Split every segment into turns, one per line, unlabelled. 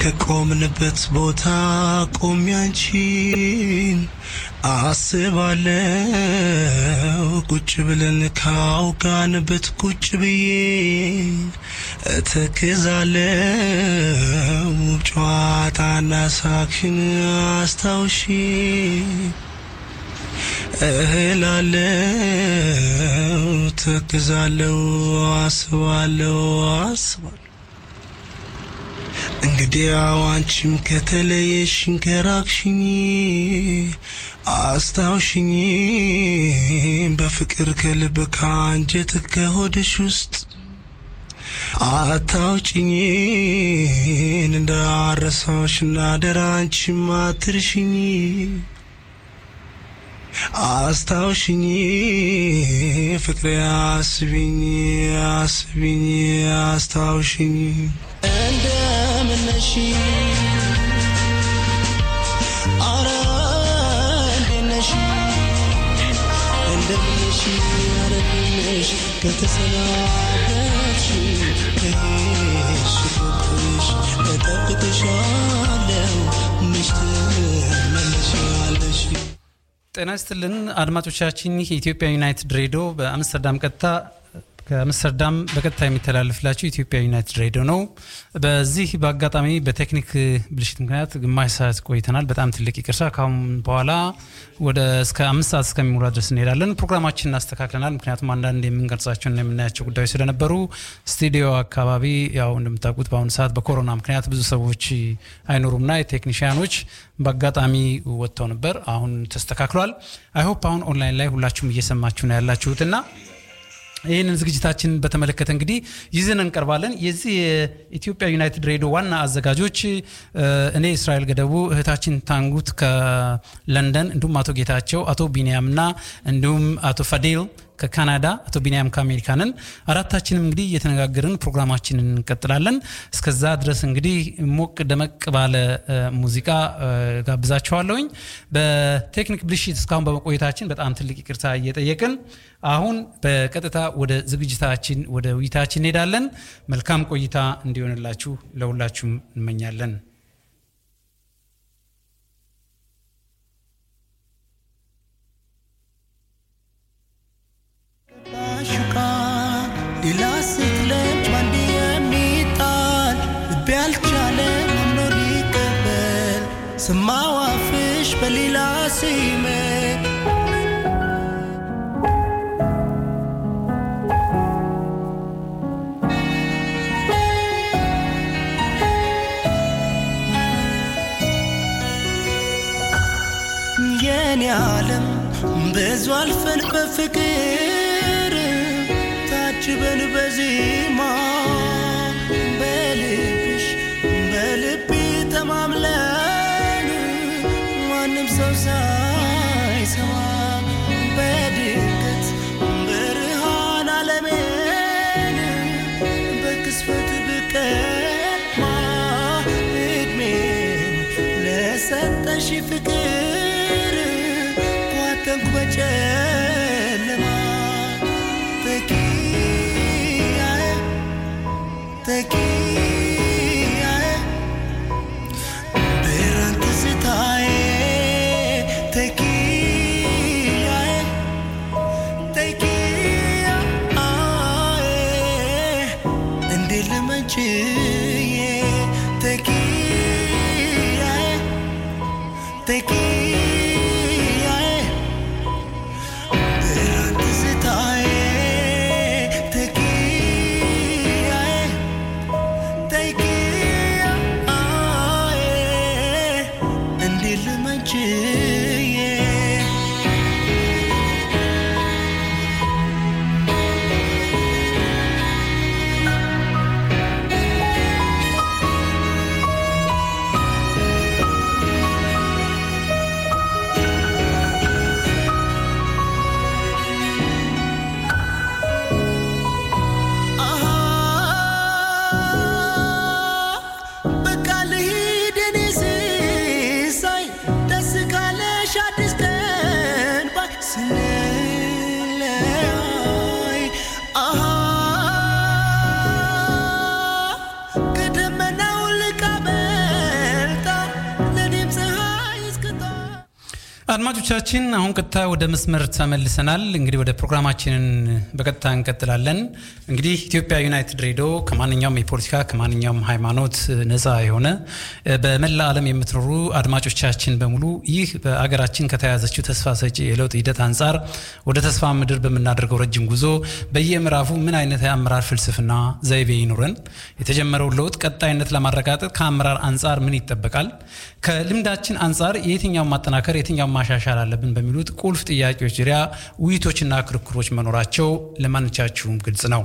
ከቆምንበት ቦታ ቆሜ አንቺን አስባለው ቁጭ ብለን ካውጋንበት ቁጭ ብዬ እተክዛለው ጨዋታና ሳክሽን አስታውሺ እህላለው ተክዛለው አስባለው አስባለው እንግዲያው አንቺም ከተለየሽኝ ከራቅሽኝ አስታውሽኝ በፍቅር ከልብ ከአንጀት ከሆድሽ ውስጥ አታውጭኝ እንዳረሳሽና ደራ አንቺም አትርሽኝ አስታውሽኝ ፍቅሬ አስቢኝ አስቢኝ አስታውሽኝ እንደምነሽ አረ እንደነሽ እንደምነሽ አረ እንደነሽ ከተሰናበትሽ ከሄድሽ ፍቅርሽ እጠብቅሻለሁ መች ትመለሻለሽ
ጤና ይስጥልን አድማጮቻችን ይህ የኢትዮጵያ ዩናይትድ ሬዲዮ በአምስተርዳም ቀጥታ ከአምስተርዳም በቀጥታ የሚተላለፍላችሁ ኢትዮጵያ ዩናይትድ ሬዲዮ ነው። በዚህ በአጋጣሚ በቴክኒክ ብልሽት ምክንያት ግማሽ ሰዓት ቆይተናል። በጣም ትልቅ ይቅርታ። ካሁን በኋላ ወደ እስከ አምስት ሰዓት እስከሚሞላ ድረስ እንሄዳለን። ፕሮግራማችን እናስተካክለናል። ምክንያቱም አንዳንድ የምንቀርጻቸውና የምናያቸው ጉዳዮች ስለነበሩ ስቱዲዮ አካባቢ ያው እንደምታውቁት በአሁኑ ሰዓት በኮሮና ምክንያት ብዙ ሰዎች አይኖሩምና የቴክኒሽያኖች በአጋጣሚ ወጥተው ነበር። አሁን ተስተካክሏል። አይሆፕ አሁን ኦንላይን ላይ ሁላችሁም እየሰማችሁ ነው ያላችሁትና ይህንን ዝግጅታችን በተመለከተ እንግዲህ ይዘን እንቀርባለን። የዚህ የኢትዮጵያ ዩናይትድ ሬዲዮ ዋና አዘጋጆች እኔ እስራኤል ገደቡ፣ እህታችን ታንጉት ከለንደን እንዲሁም አቶ ጌታቸው፣ አቶ ቢንያምና እንዲሁም አቶ ፈዴል ከካናዳ አቶ ቢንያም ከአሜሪካንን አራታችንም እንግዲህ እየተነጋገርን ፕሮግራማችንን እንቀጥላለን። እስከዛ ድረስ እንግዲህ ሞቅ ደመቅ ባለ ሙዚቃ ጋብዛችኋለሁኝ። በቴክኒክ ብልሽት እስካሁን በመቆየታችን በጣም ትልቅ ይቅርታ እየጠየቅን አሁን በቀጥታ ወደ ዝግጅታችን ወደ ውይይታችን እንሄዳለን። መልካም ቆይታ እንዲሆንላችሁ ለሁላችሁም እንመኛለን።
ሌላ ስትለች ባንድ የሚጣል ልቤ አልቻለም አምኖ ሊቀበል ሰማው አፍሽ በሌላ ሲመ የኔ ዓለም ብዙ አልፈን በፍቅር ታጅበን በዜማ በልብሽ በልቤ ተማምለን ማንም ሰው ሳይሰማ በድንገት ብርሃን ዓለሜን በክስፈት ብቀማ እድሜን ለሰጠሽ ፍቅር ኳተንኩ በጨለማ ተኪያዬ ተኪያዬ ብርሃን ትዝታዬ ተኪያዬ ተኪያዬ እንዴት ልመችዬ ተኪያዬ ተኪያዬ ብርሃን ትዝታዬ ተኪያዬ ተኪያዬ እንዴት ልመችዬ በቃ ልሂድ እኔ ሲሳይ ደስ ካለ
አድማጮቻችን አሁን ቀጥታ ወደ መስመር ተመልሰናል። እንግዲህ ወደ ፕሮግራማችንን በቀጥታ እንቀጥላለን። እንግዲህ ኢትዮጵያ ዩናይትድ ሬዲዮ ከማንኛውም የፖለቲካ ከማንኛውም ሃይማኖት ነፃ የሆነ በመላ ዓለም የምትኖሩ አድማጮቻችን በሙሉ ይህ በአገራችን ከተያዘችው ተስፋ ሰጪ የለውጥ ሂደት አንጻር ወደ ተስፋ ምድር በምናደርገው ረጅም ጉዞ በየምዕራፉ ምን አይነት የአመራር ፍልስፍና ዘይቤ ይኑረን፣ የተጀመረውን ለውጥ ቀጣይነት ለማረጋገጥ ከአመራር አንጻር ምን ይጠበቃል፣ ከልምዳችን አንጻር የትኛውን ማጠናከር የትኛውን ማሻሻል አለብን በሚሉት ቁልፍ ጥያቄዎች ዙሪያ ውይይቶችና ክርክሮች መኖራቸው ለማንቻችሁም ግልጽ ነው።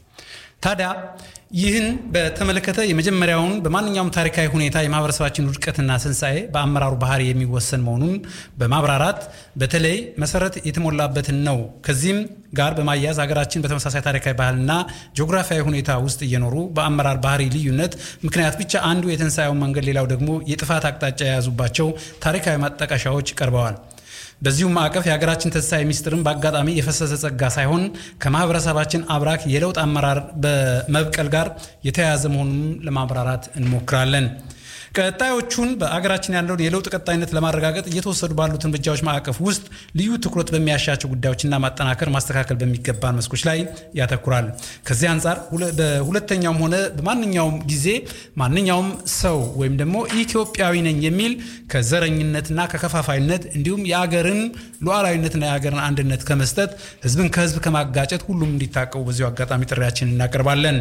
ታዲያ ይህን በተመለከተ የመጀመሪያውን በማንኛውም ታሪካዊ ሁኔታ የማህበረሰባችን ውድቀትና ትንሣኤ በአመራሩ ባህሪ የሚወሰን መሆኑን በማብራራት በተለይ መሰረት የተሞላበትን ነው። ከዚህም ጋር በማያያዝ ሀገራችን በተመሳሳይ ታሪካዊ ባህልና ጂኦግራፊያዊ ሁኔታ ውስጥ እየኖሩ በአመራር ባህሪ ልዩነት ምክንያት ብቻ አንዱ የትንሣኤውን መንገድ፣ ሌላው ደግሞ የጥፋት አቅጣጫ የያዙባቸው ታሪካዊ ማጣቀሻዎች ቀርበዋል። በዚሁ ማዕቀፍ የሀገራችን ትንሣኤ ሚስጥርም በአጋጣሚ የፈሰሰ ጸጋ ሳይሆን ከማህበረሰባችን አብራክ የለውጥ አመራር በመብቀል ጋር የተያያዘ መሆኑን ለማብራራት እንሞክራለን። ቀጣዮቹን በአገራችን ያለውን የለውጥ ቀጣይነት ለማረጋገጥ እየተወሰዱ ባሉት እርምጃዎች ማዕቀፍ ውስጥ ልዩ ትኩረት በሚያሻቸው ጉዳዮችና ማጠናከር፣ ማስተካከል በሚገባን መስኮች ላይ ያተኩራል። ከዚህ አንጻር በሁለተኛውም ሆነ በማንኛውም ጊዜ ማንኛውም ሰው ወይም ደግሞ ኢትዮጵያዊ ነኝ የሚል ከዘረኝነትና ከከፋፋይነት እንዲሁም የአገርን ሉዓላዊነትና የአገርን አንድነት ከመስጠት ህዝብን ከህዝብ ከማጋጨት ሁሉም እንዲታቀቡ በዚሁ አጋጣሚ ጥሪያችን እናቀርባለን።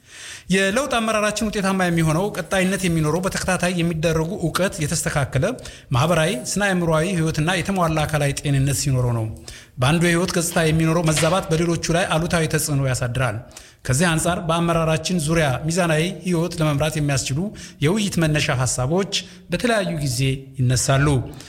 የለውጥ አመራራችን ውጤታማ የሚሆነው ቀጣይነት የሚኖረው በተከታታይ የሚደረጉ እውቀት የተስተካከለ ማህበራዊ፣ ስነ አእምሯዊ ህይወትና የተሟላ አካላዊ ጤንነት ሲኖረው ነው። በአንዱ የህይወት ገጽታ የሚኖረው መዛባት በሌሎቹ ላይ አሉታዊ ተጽዕኖ ያሳድራል። ከዚህ አንጻር በአመራራችን ዙሪያ ሚዛናዊ ህይወት ለመምራት የሚያስችሉ የውይይት መነሻ ሀሳቦች በተለያዩ ጊዜ ይነሳሉ።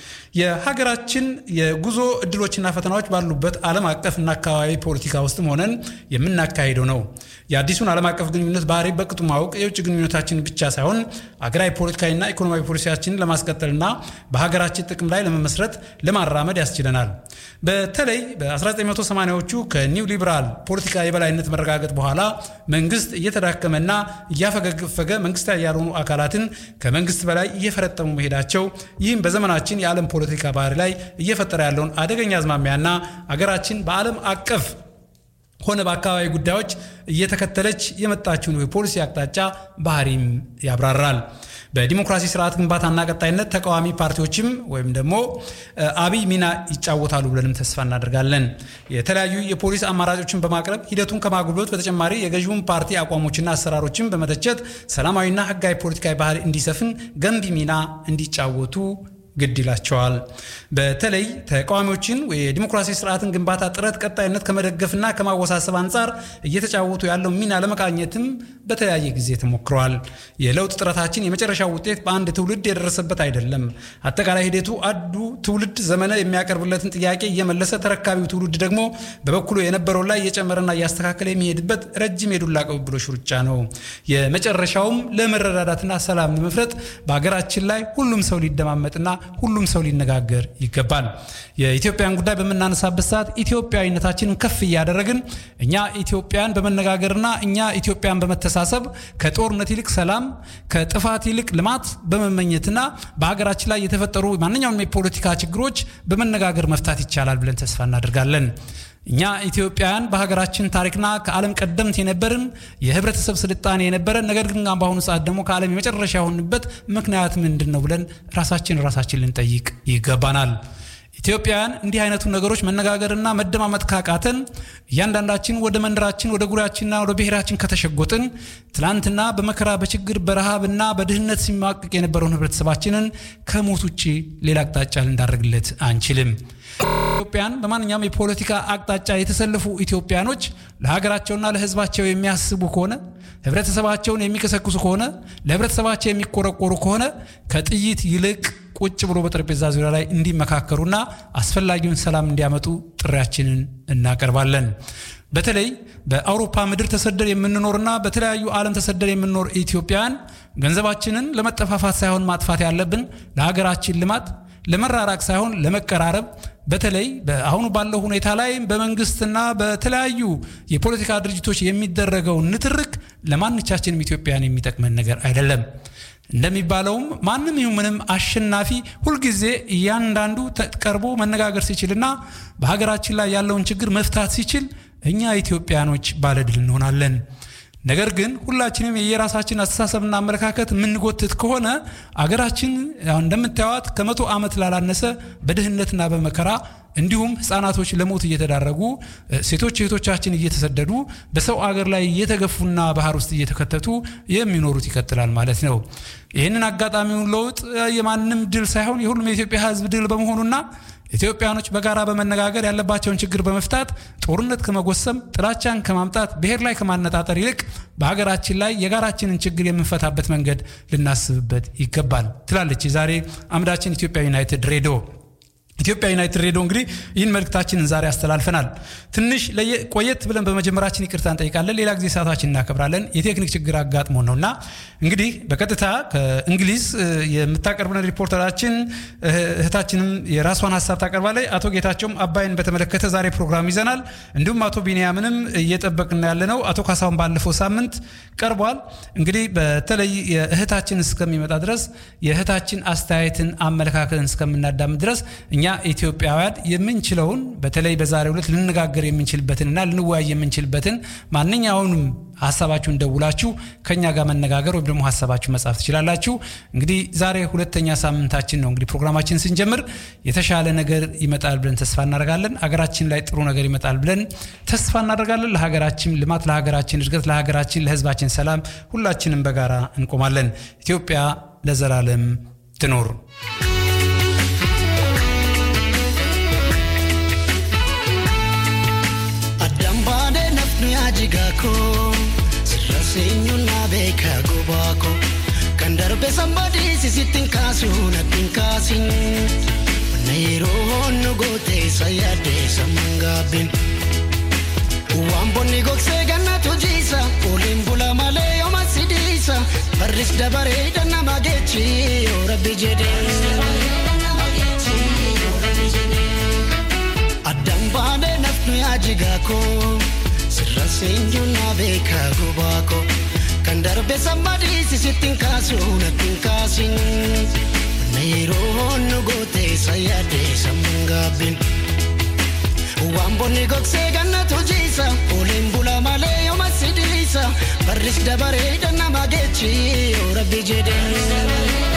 የሀገራችን የጉዞ እድሎችና ፈተናዎች ባሉበት ዓለም አቀፍና አካባቢ ፖለቲካ ውስጥም ሆነን የምናካሄደው ነው። የአዲሱን ዓለም አቀፍ ግንኙነት ባህሪ በቅጡ ማወቅ የውጭ ግንኙነታችን ብቻ ሳይሆን አገራዊ ፖለቲካዊና ኢኮኖሚያዊ ፖሊሲያችንን ለማስቀጠልና በሀገራችን ጥቅም ላይ ለመመስረት ለማራመድ ያስችለናል። በተለይ በ1980ዎቹ ከኒው ሊበራል ፖለቲካ የበላይነት መረጋገጥ በኋላ መንግስት እየተዳከመና እያፈገፈገ መንግስታዊ ያልሆኑ አካላትን ከመንግስት በላይ እየፈረጠሙ መሄዳቸው ይህም በዘመናችን የዓለም ፖለቲካ ባህሪ ላይ እየፈጠረ ያለውን አደገኛ አዝማሚያና አገራችን በዓለም አቀፍ ሆነ በአካባቢ ጉዳዮች እየተከተለች የመጣችውን የፖሊሲ አቅጣጫ ባህሪም ያብራራል። በዲሞክራሲ ስርዓት ግንባታና ቀጣይነት ተቃዋሚ ፓርቲዎችም ወይም ደግሞ አብይ ሚና ይጫወታሉ ብለንም ተስፋ እናደርጋለን። የተለያዩ የፖሊስ አማራጮችን በማቅረብ ሂደቱን ከማጉልበት በተጨማሪ የገዢውን ፓርቲ አቋሞችና አሰራሮችን በመተቸት ሰላማዊና ህጋዊ ፖለቲካዊ ባህል እንዲሰፍን ገንቢ ሚና እንዲጫወቱ ግድ ይላቸዋል። በተለይ ተቃዋሚዎችን የዲሞክራሲ ስርዓትን ግንባታ ጥረት ቀጣይነት ከመደገፍና ከማወሳሰብ አንጻር እየተጫወቱ ያለው ሚና ለመቃኘትም በተለያየ ጊዜ ተሞክረዋል። የለውጥ ጥረታችን የመጨረሻው ውጤት በአንድ ትውልድ የደረሰበት አይደለም። አጠቃላይ ሂደቱ አንዱ ትውልድ ዘመነ የሚያቀርብለትን ጥያቄ እየመለሰ ተረካቢው ትውልድ ደግሞ በበኩሉ የነበረውን ላይ እየጨመረና እያስተካከለ የሚሄድበት ረጅም የዱላ ቅብብሎሽ ሩጫ ነው። የመጨረሻውም ለመረዳዳትና ሰላም ለመፍረጥ በሀገራችን ላይ ሁሉም ሰው ሊደማመጥና ሁሉም ሰው ሊነጋገር ይገባል። የኢትዮጵያን ጉዳይ በምናነሳበት ሰዓት ኢትዮጵያዊነታችንን ከፍ እያደረግን እኛ ኢትዮጵያን በመነጋገርና እኛ ኢትዮጵያን በመተሳሰብ ከጦርነት ይልቅ ሰላም፣ ከጥፋት ይልቅ ልማት በመመኘትና በሀገራችን ላይ የተፈጠሩ ማንኛውም የፖለቲካ ችግሮች በመነጋገር መፍታት ይቻላል ብለን ተስፋ እናደርጋለን። እኛ ኢትዮጵያውያን በሀገራችን ታሪክና ከዓለም ቀደምት የነበርን የህብረተሰብ ስልጣኔ የነበረን ነገር ግን በአሁኑ ሰዓት ደግሞ ከዓለም የመጨረሻ የሆንበት ምክንያት ምንድን ነው ብለን ራሳችን ራሳችን ልንጠይቅ ይገባናል። ኢትዮጵያውያን እንዲህ አይነቱ ነገሮች መነጋገርና መደማመጥ ካቃተን እያንዳንዳችን ወደ መንደራችን ወደ ጉሪያችንና ወደ ብሔራችን ከተሸጎጥን ትላንትና በመከራ በችግር በረሃብና በድህነት ሲማቅቅ የነበረውን ህብረተሰባችንን ከሞት ውጭ ሌላ አቅጣጫ ልንዳረግለት አንችልም። ኢትዮጵያን በማንኛውም የፖለቲካ አቅጣጫ የተሰለፉ ኢትዮጵያኖች ለሀገራቸውና ለህዝባቸው የሚያስቡ ከሆነ ህብረተሰባቸውን የሚቀሰቅሱ ከሆነ ለህብረተሰባቸው የሚቆረቆሩ ከሆነ ከጥይት ይልቅ ቁጭ ብሎ በጠረጴዛ ዙሪያ ላይ እንዲመካከሩና አስፈላጊውን ሰላም እንዲያመጡ ጥሪያችንን እናቀርባለን። በተለይ በአውሮፓ ምድር ተሰደር የምንኖርና በተለያዩ ዓለም ተሰደር የምንኖር ኢትዮጵያውያን ገንዘባችንን ለመጠፋፋት ሳይሆን ማጥፋት ያለብን ለሀገራችን ልማት ለመራራቅ ሳይሆን ለመቀራረብ በተለይ አሁኑ ባለው ሁኔታ ላይ በመንግስትና በተለያዩ የፖለቲካ ድርጅቶች የሚደረገው ንትርክ ለማንቻችንም ኢትዮጵያን የሚጠቅመን ነገር አይደለም። እንደሚባለውም ማንም ይሁን ምንም አሸናፊ ሁልጊዜ እያንዳንዱ ቀርቦ መነጋገር ሲችልና በሀገራችን ላይ ያለውን ችግር መፍታት ሲችል እኛ ኢትዮጵያኖች ባለድል እንሆናለን። ነገር ግን ሁላችንም የየራሳችን አስተሳሰብና አመለካከት የምንጎትት ከሆነ አገራችን እንደምታዩት ከመቶ ዓመት ላላነሰ በድህነትና በመከራ እንዲሁም ህፃናቶች ለሞት እየተዳረጉ ሴቶች እህቶቻችን እየተሰደዱ በሰው አገር ላይ እየተገፉና ባህር ውስጥ እየተከተቱ የሚኖሩት ይቀጥላል ማለት ነው። ይህንን አጋጣሚውን ለውጥ የማንም ድል ሳይሆን የሁሉም የኢትዮጵያ ህዝብ ድል በመሆኑና ኢትዮጵያኖች በጋራ በመነጋገር ያለባቸውን ችግር በመፍታት ጦርነት ከመጎሰም ጥላቻን ከማምጣት ብሔር ላይ ከማነጣጠር ይልቅ በሀገራችን ላይ የጋራችንን ችግር የምንፈታበት መንገድ ልናስብበት ይገባል ትላለች የዛሬ አምዳችን ኢትዮጵያ ዩናይትድ ሬዲዮ። ኢትዮጵያ ዩናይትድ ሬዲዮ እንግዲህ ይህን መልእክታችንን ዛሬ አስተላልፈናል። ትንሽ ቆየት ብለን በመጀመራችን ይቅርታ እንጠይቃለን። ሌላ ጊዜ ሰዓታችን እናከብራለን። የቴክኒክ ችግር አጋጥሞ ነው እና እንግዲህ በቀጥታ ከእንግሊዝ የምታቀርብለን ሪፖርተራችን እህታችንም የራሷን ሀሳብ ታቀርባለች። አቶ ጌታቸውም አባይን በተመለከተ ዛሬ ፕሮግራም ይዘናል። እንዲሁም አቶ ቢንያምንም እየጠበቅን ያለ ነው። አቶ ካሳሁን ባለፈው ሳምንት ቀርቧል። እንግዲህ በተለይ የእህታችን እስከሚመጣ ድረስ የእህታችን አስተያየትን አመለካከትን እስከምናዳምጥ ድረስ እኛ ኢትዮጵያውያን የምንችለውን በተለይ በዛሬው ዕለት ልንነጋገር የምንችልበትንና ልንወያይ የምንችልበትን ማንኛውንም ሀሳባችሁን ደውላችሁ ከኛ ጋር መነጋገር ወይም ደግሞ ሀሳባችሁ መጻፍ ትችላላችሁ። እንግዲህ ዛሬ ሁለተኛ ሳምንታችን ነው። እንግዲህ ፕሮግራማችን ስንጀምር የተሻለ ነገር ይመጣል ብለን ተስፋ እናደርጋለን። ሀገራችን ላይ ጥሩ ነገር ይመጣል ብለን ተስፋ እናደርጋለን። ለሀገራችን ልማት፣ ለሀገራችን እድገት፣ ለሀገራችን ለሕዝባችን ሰላም ሁላችንም በጋራ እንቆማለን። ኢትዮጵያ ለዘላለም ትኖር።
jigaako sirra seenyuun na beeka gobaako kan darbe sambadii sisittiin kaasu nattiin kaasin na yeroo nu goote sayyaadde samman gaabbin waan bonni gogsee gannatu jiisa oliin bula malee yooma sidiisa barris dabaree dannama geechi yoo rabbi jedhee. Addaan baanee nafnu yaa jigaakoo. sirra seenyuun na beeka gobaako kan darbe sammadii sisittiin kaasu nattiin kaasin na yeroo nu goote sayyaadde sammuun gaabbin waan bonni gogsee gannatu jiisa oliin bula malee yooma sidiisa barris dabaree dannama geechi yoo rabbi jedhee.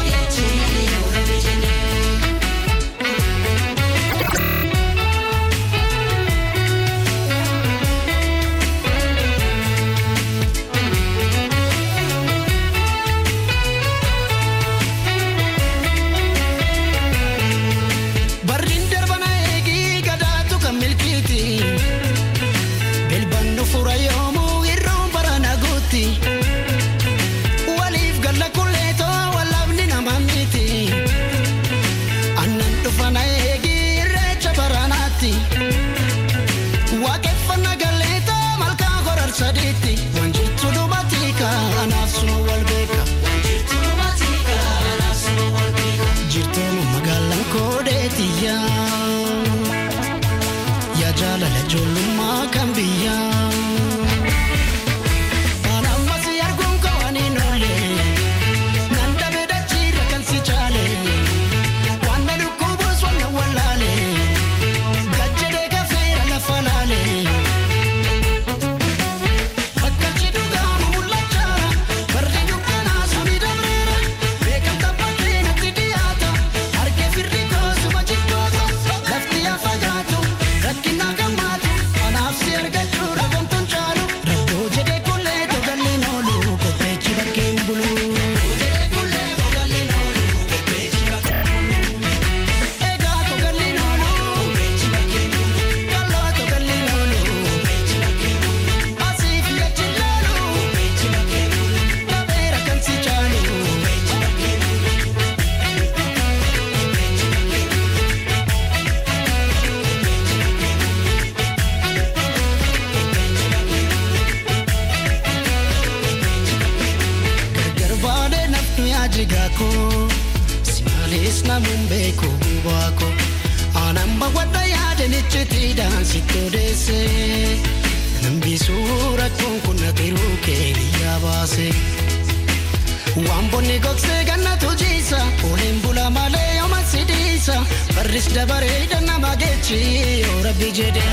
jigaako simaalis namuun beeku gubaako aanamba wadda yaadanichitiidhaan sitti odeesse nambisuu rakkoon kun natiruu keeniyyaa baase waan bonni gogsee gannatu jiisa oliin bula malee yooma sidiisa barris dabareeda nama geechi yoo rabbi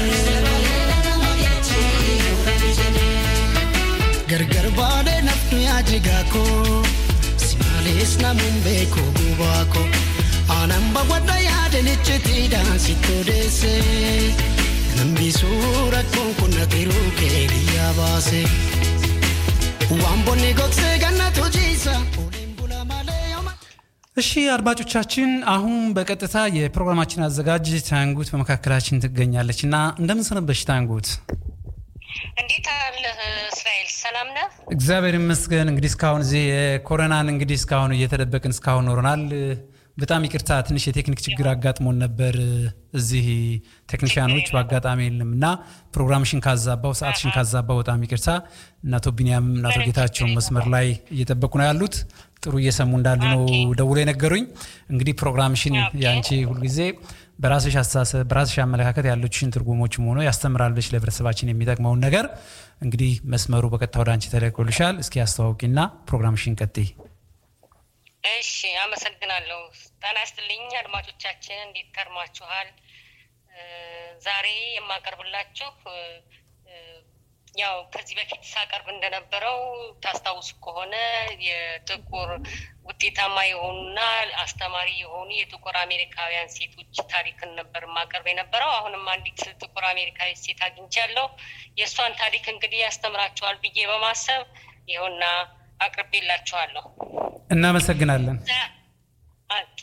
jedhee gargar baadee naftu yaajigaa koo si maalees namuun beekoo gubaa koo aanan bawwadha yaadanichitiidhaan sitti odeessee nambisuu rakkoon kun natiruu kee biyyaa baase. waan bonni gogsee gannatu jiisa oliin bula malee yooma
እሺ አድማጮቻችን፣ አሁን በቀጥታ የፕሮግራማችን አዘጋጅ ታንጉት በመካከላችን ትገኛለች እና እንደምን ሰነበትሽ ታንጉት?
እንዴት አለህ እስራኤል? ሰላም ነህ?
እግዚአብሔር ይመስገን። እንግዲህ እስካሁን እዚህ የኮሮናን እንግዲህ እስካሁን እየተደበቅን እስካሁን ኖረናል። በጣም ይቅርታ ትንሽ የቴክኒክ ችግር አጋጥሞን ነበር። እዚህ ቴክኒሽያኖች በአጋጣሚ የለም እና ፕሮግራምሽን ካዛባው ሰዓትሽን ካዛባው በጣም ይቅርታ። እና አቶ ቢኒያም እና አቶ ጌታቸውን መስመር ላይ እየጠበቁ ነው ያሉት። ጥሩ እየሰሙ እንዳሉ ነው ደውሎ የነገሩኝ። እንግዲህ ፕሮግራምሽን የአንቺ ሁልጊዜ በራስሽ አስተሳሰብ በራስሽ አመለካከት ያለችሽን ትርጉሞችም ሆኖ ያስተምራል ብለሽ ለህብረተሰባችን የሚጠቅመውን ነገር እንግዲህ መስመሩ በቀጥታ ወደ አንቺ ተለቆልሻል። እስኪ አስተዋውቂና ፕሮግራምሽን ቀጥይ።
እሺ፣ አመሰግናለሁ። ጤና ይስጥልኝ አድማጮቻችን፣ እንዴት ከርማችኋል? ዛሬ የማቀርብላችሁ ያው ከዚህ በፊት ሳቀርብ እንደነበረው ታስታውሱ ከሆነ የጥቁር ውጤታማ የሆኑና አስተማሪ የሆኑ የጥቁር አሜሪካውያን ሴቶች ታሪክን ነበር ማቀርብ የነበረው። አሁንም አንዲት ጥቁር አሜሪካዊ ሴት አግኝቻለሁ። የእሷን ታሪክ እንግዲህ ያስተምራችኋል ብዬ በማሰብ ይኸውና አቅርቤላችኋለሁ።
እናመሰግናለን።
ኦኬ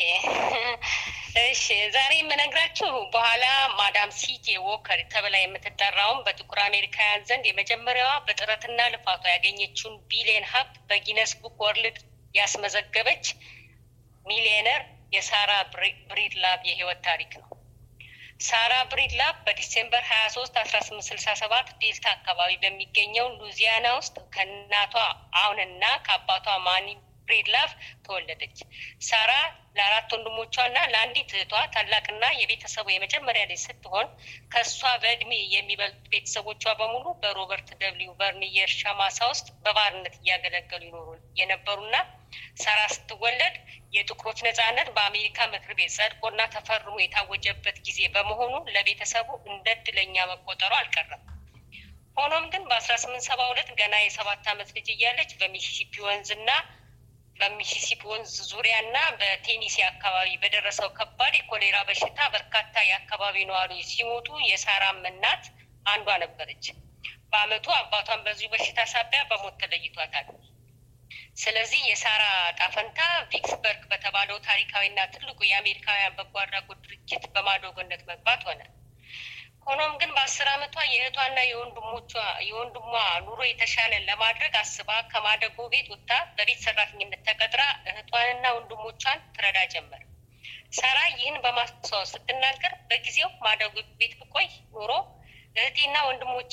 እሺ፣ ዛሬ የምነግራችሁ በኋላ ማዳም ሲጄ ዎከር ተብላ የምትጠራውን በጥቁር አሜሪካውያን ዘንድ የመጀመሪያዋ በጥረትና ልፋቷ ያገኘችውን ቢሊየን ሀብት በጊነስ ቡክ ወርልድ ያስመዘገበች ሚሊዮነር የሳራ ብሪድላቭ የህይወት ታሪክ ነው። ሳራ ብሪድላቭ በዲሴምበር ሀያ ሶስት አስራ ስምንት ስልሳ ሰባት ዴልታ አካባቢ በሚገኘው ሉዚያና ውስጥ ከእናቷ አሁንና ከአባቷ ማኒ ብሬድላፍ ተወለደች። ሳራ ለአራት ወንድሞቿ እና ለአንዲት እህቷ ታላቅና የቤተሰቡ የመጀመሪያ ልጅ ስትሆን ከእሷ በእድሜ የሚበልጡ ቤተሰቦቿ በሙሉ በሮበርት ደብሊው በርኒ የእርሻ ማሳ ውስጥ በባርነት እያገለገሉ ይኖሩ የነበሩና ሳራ ስትወለድ የጥቁሮች ነጻነት በአሜሪካ ምክር ቤት ጸድቆና ተፈርሞ የታወጀበት ጊዜ በመሆኑ ለቤተሰቡ እንደ እድለኛ መቆጠሩ አልቀረም። ሆኖም ግን በአስራ ስምንት ሰባ ሁለት ገና የሰባት ዓመት ልጅ እያለች በሚሲሲፒ ወንዝና በሚሲሲፒ ወንዝ ዙሪያ እና በቴኒሲ አካባቢ በደረሰው ከባድ የኮሌራ በሽታ በርካታ የአካባቢ ነዋሪዎች ሲሞቱ የሳራም እናት አንዷ ነበረች። በአመቱ አባቷን በዚሁ በሽታ ሳቢያ በሞት ተለይቷታል። ስለዚህ የሳራ ጣፈንታ ቪክስበርግ በተባለው ታሪካዊና ትልቁ የአሜሪካውያን በጎ አድራጎት ድርጅት በማዶጎነት መግባት ሆነ። ሆኖም ግን በአስር አመቷ የእህቷና የወንድሞቿ የወንድሟ ኑሮ የተሻለ ለማድረግ አስባ ከማደጎ ቤት ወጥታ በቤት ሰራተኝነት ተቀጥራ እህቷንና ወንድሞቿን ትረዳ ጀመር። ሳራ ይህን በማስታወስ ስትናገር በጊዜው ማደጎ ቤት ብቆይ ኖሮ እህቴና ወንድሞቼ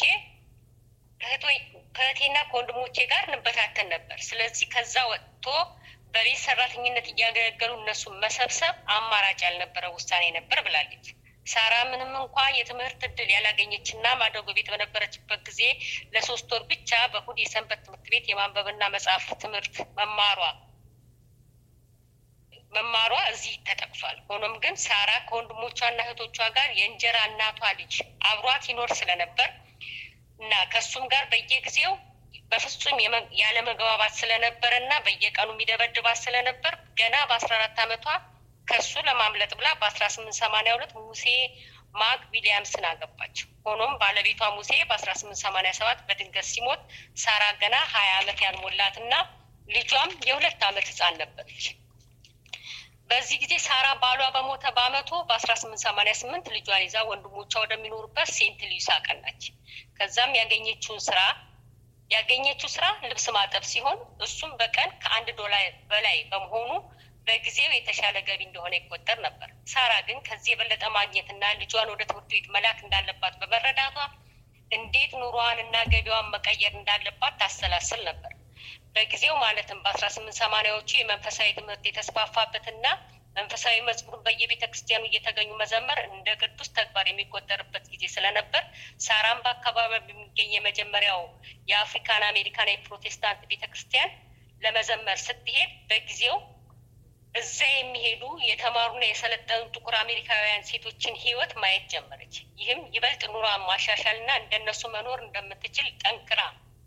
ከእህቴና ከወንድሞቼ ጋር እንበታተን ነበር። ስለዚህ ከዛ ወጥቶ በቤት ሰራተኝነት እያገለገሉ እነሱን መሰብሰብ አማራጭ ያልነበረ ውሳኔ ነበር ብላለች። ሳራ ምንም እንኳ የትምህርት እድል ያላገኘች እና ማደጎ ቤት በነበረችበት ጊዜ ለሶስት ወር ብቻ በእሁድ የሰንበት ትምህርት ቤት የማንበብና መጽሐፍ ትምህርት መማሯ መማሯ እዚህ ተጠቅሷል። ሆኖም ግን ሳራ ከወንድሞቿና እህቶቿ ጋር የእንጀራ እናቷ ልጅ አብሯት ይኖር ስለነበር እና ከእሱም ጋር በየጊዜው በፍጹም ያለመግባባት ስለነበረ እና በየቀኑ የሚደበድባት ስለነበር ገና በአስራ አራት አመቷ ከሱ ለማምለጥ ብላ በአስራ ስምንት ሰማኒያ ሁለት ሙሴ ማግ ዊሊያምስን አገባች። ሆኖም ባለቤቷ ሙሴ በአስራ ስምንት ሰማኒያ ሰባት በድንገት ሲሞት ሳራ ገና ሀያ አመት ያልሞላትና ልጇም የሁለት አመት ህፃን ነበረች። በዚህ ጊዜ ሳራ ባሏ በሞተ በአመቱ በአስራ ስምንት ሰማኒያ ስምንት ልጇን ይዛ ወንድሞቿ ወደሚኖሩበት ሴንት ሉዊስ አቀናች። ከዛም ያገኘችውን ስራ ያገኘችው ስራ ልብስ ማጠብ ሲሆን እሱም በቀን ከአንድ ዶላር በላይ በመሆኑ በጊዜው የተሻለ ገቢ እንደሆነ ይቆጠር ነበር። ሳራ ግን ከዚህ የበለጠ ማግኘትና ልጇን ወደ ትምህርት ቤት መላክ እንዳለባት በመረዳቷ እንዴት ኑሯን እና ገቢዋን መቀየር እንዳለባት ታሰላስል ነበር። በጊዜው ማለትም በአስራ ስምንት ሰማኒያዎቹ የመንፈሳዊ ትምህርት የተስፋፋበትና መንፈሳዊ መዝሙርን በየቤተ ክርስቲያኑ እየተገኙ መዘመር እንደ ቅዱስ ተግባር የሚቆጠርበት ጊዜ ስለነበር ሳራም በአካባቢ በሚገኝ የመጀመሪያው የአፍሪካን አሜሪካን የፕሮቴስታንት ቤተ ክርስቲያን ለመዘመር ስትሄድ በጊዜው እዛ የሚሄዱ የተማሩና የሰለጠኑ ጥቁር አሜሪካውያን ሴቶችን ህይወት ማየት ጀመረች። ይህም ይበልጥ ኑሯን ማሻሻልና እንደነሱ መኖር እንደምትችል ጠንክራ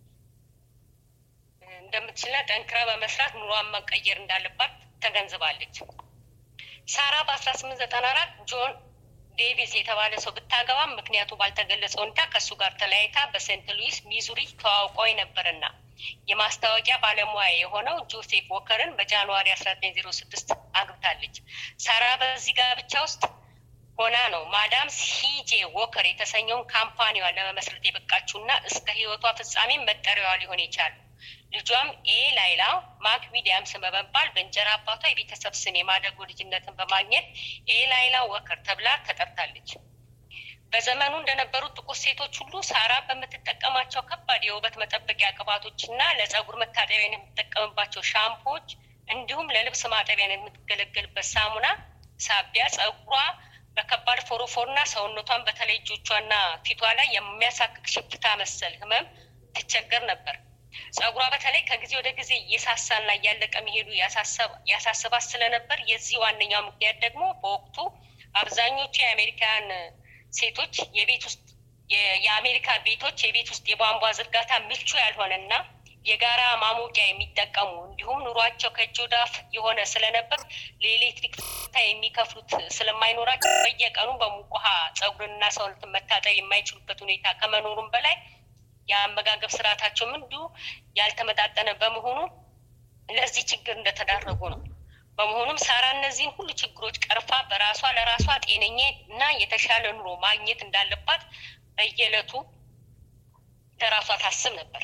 እንደምትችልና ጠንክራ በመስራት ኑሯን መቀየር እንዳለባት ተገንዝባለች። ሳራ በአስራ ስምንት ዘጠና አራት ጆን ዴቪስ የተባለ ሰው ብታገባም ምክንያቱ ባልተገለጸ ሁኔታ ከእሱ ጋር ተለያይታ በሴንት ሉዊስ ሚዙሪ ተዋውቀው ነበርና የማስታወቂያ ባለሙያ የሆነው ጆሴፍ ወከርን በጃንዋሪ አስራ ዘጠኝ ዜሮ ስድስት አግብታለች። ሳራ በዚህ ጋብቻ ውስጥ ሆና ነው ማዳም ሲጄ ወከር የተሰኘውን ካምፓኒዋን ለመመስረት የበቃችውና እስከ ህይወቷ ፍጻሜ መጠሪያዋ ሊሆን የቻሉ ልጇም ኤ ላይላ ማክ ዊሊያምስ በመባል በእንጀራ አባቷ የቤተሰብ ስም የማደጎ ልጅነትን በማግኘት ኤ ላይላ ወከር ተብላ ተጠርታለች። በዘመኑ እንደነበሩት ጥቁር ሴቶች ሁሉ ሳራ በምትጠቀማቸው ከባድ የውበት መጠበቂያ ቅባቶች እና ለጸጉር መታጠቢያ የምትጠቀምባቸው ሻምፖዎች እንዲሁም ለልብስ ማጠቢያ የምትገለገልበት ሳሙና ሳቢያ ጸጉሯ በከባድ ፎሮፎርና ሰውነቷን በተለይ እጆቿና ፊቷ ላይ የሚያሳክክ ሽፍታ መሰል ህመም ትቸገር ነበር። ጸጉሯ በተለይ ከጊዜ ወደ ጊዜ እየሳሳና እያለቀ መሄዱ ያሳስባት ስለነበር የዚህ ዋነኛው ምክንያት ደግሞ በወቅቱ አብዛኞቹ የአሜሪካን ሴቶች የቤት ውስጥ የአሜሪካ ቤቶች የቤት ውስጥ የቧንቧ ዝርጋታ ምቹ ያልሆነና የጋራ ማሞቂያ የሚጠቀሙ እንዲሁም ኑሯቸው ከእጅ ወደ አፍ የሆነ ስለነበር ለኤሌክትሪክ ፍታ የሚከፍሉት ስለማይኖራቸው በየቀኑ በሙቅ ውሃ ጸጉርንና ሰውነትን መታጠብ የማይችሉበት ሁኔታ ከመኖሩም በላይ የአመጋገብ ስርዓታቸውም እንዲሁ ያልተመጣጠነ በመሆኑ ለዚህ ችግር እንደተዳረጉ ነው። በመሆኑም ሳራ እነዚህን ሁሉ ችግሮች ቀርፋ በራሷ ለራሷ ጤነኛ እና የተሻለ ኑሮ ማግኘት እንዳለባት በየዕለቱ ለራሷ ታስብ ነበር።